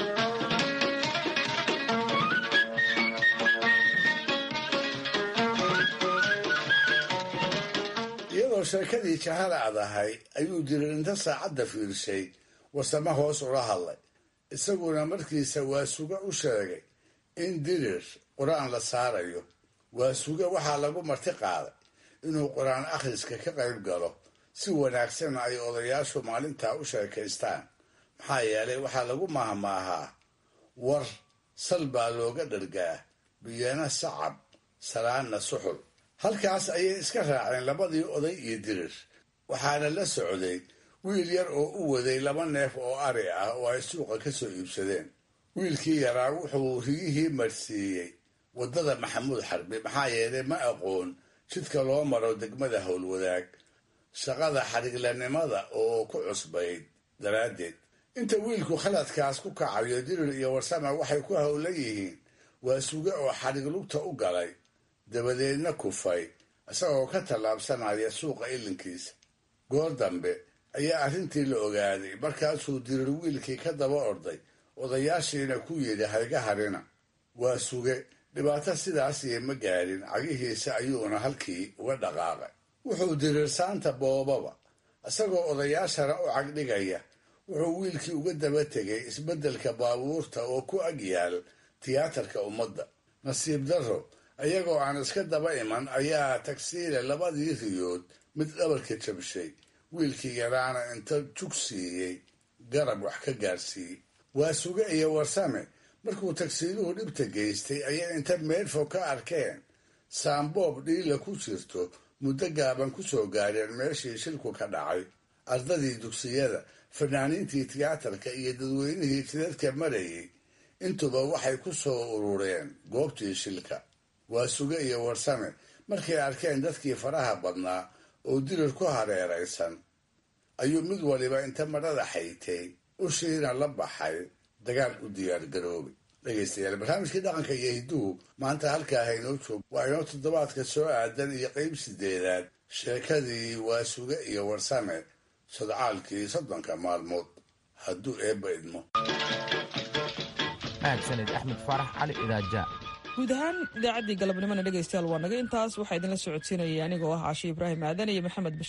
iyadoo sheekadii jahalaad ahay ayuu diririnta saacadda fiirshay warsamo hoos ula hadlay isaguna markiisa waasuga u sheegay in dirir qur-aan la saarayo waasuga waxaa lagu marti qaaday inuu qur-aan akhriska ka qayb galo si wanaagsanna ay odayaashu maalintaa u sheekaystaan maxaa yeelay waxaa lagu mahmaahaa war sal baa looga dhargaa biyana sacab salaanna suxul halkaas ayay iska raaceen labadii oday iyo dirir waxaana la socday wiil yar oo u waday laba neef oo ari ah oo ay suuqa ka soo iibsadeen wiilkii yaraa wuxuu rigihii marsiiyey waddada maxamuud xarbi maxaa yeelay ma aqoon jidka loo maro degmada howlwadaag shaqada xadhiglanimada oo ku cusbayd daraaddeed inta wiilku khaladkaas ku kacayo dirir iyo warsama waxay ku howlan yihiin waa suge oo xadhig lugta u galay dabadeedna kufay isagoo ka tallaabsanaya suuqa ilinkiisa goor dambe ayaa arrintii la ogaaday markaasuu dirir wiilkii ka daba orday odayaashiina ku yidhi hayga harina waa suge dhibaato sidaasiyo ma gaadhin cagihiisa ayuuna halkii uga dhaqaaqay wuxuu dirir saanta boobaba isagoo odayaashana u cagdhigaya wuxuu wiilkii uga daba tegay isbeddelka baabuurta oo ku ag yaal tiyaatarka ummadda nasiib darro iyagoo aan iska daba iman ayaa tagsiile labadii riyood mid dhabarka jabshay wiilkii yaraana inta jug siiyey garab wax ka gaarsiiyey waa suge iyo warsame markuu tagsiiluhu dhibta geystay ayay inta meedfo ka arkeen saamboob dhiila ku jirto muddo gaaban ku soo gaadheen meeshii shilku ka dhacay ardadii dugsiyada fanaaniintii tiyaatarka iyo dadweynihii jidadka marayay intuba waxay ku soo urureen goobtii shilka waa suge iyo warsame markay arkeen dadkii faraha badnaa oo dirir ku hareeraysan ayuu mid waliba inta madhada xaytay ushiina la baxay dagaal u diyaargaroobay dhegaystayaal barnaamijkii dhaqanka iyo hidduhu maanta halkaa haynoo joog waa inoo toddobaadka soo aadan iyo qeyb sideedaad sheekadii waa suge iyo warsame sodcaalkii soddonka maalmood hadduu eebba idmo mahadsanid axmed faarax cali idaaja guud ahaan idaacaddii galabnimona dhegaystayaal waa naga intaas waxaa idinla socodsiinayay anigoo ah caashi ibraahim aadan iyo maxamed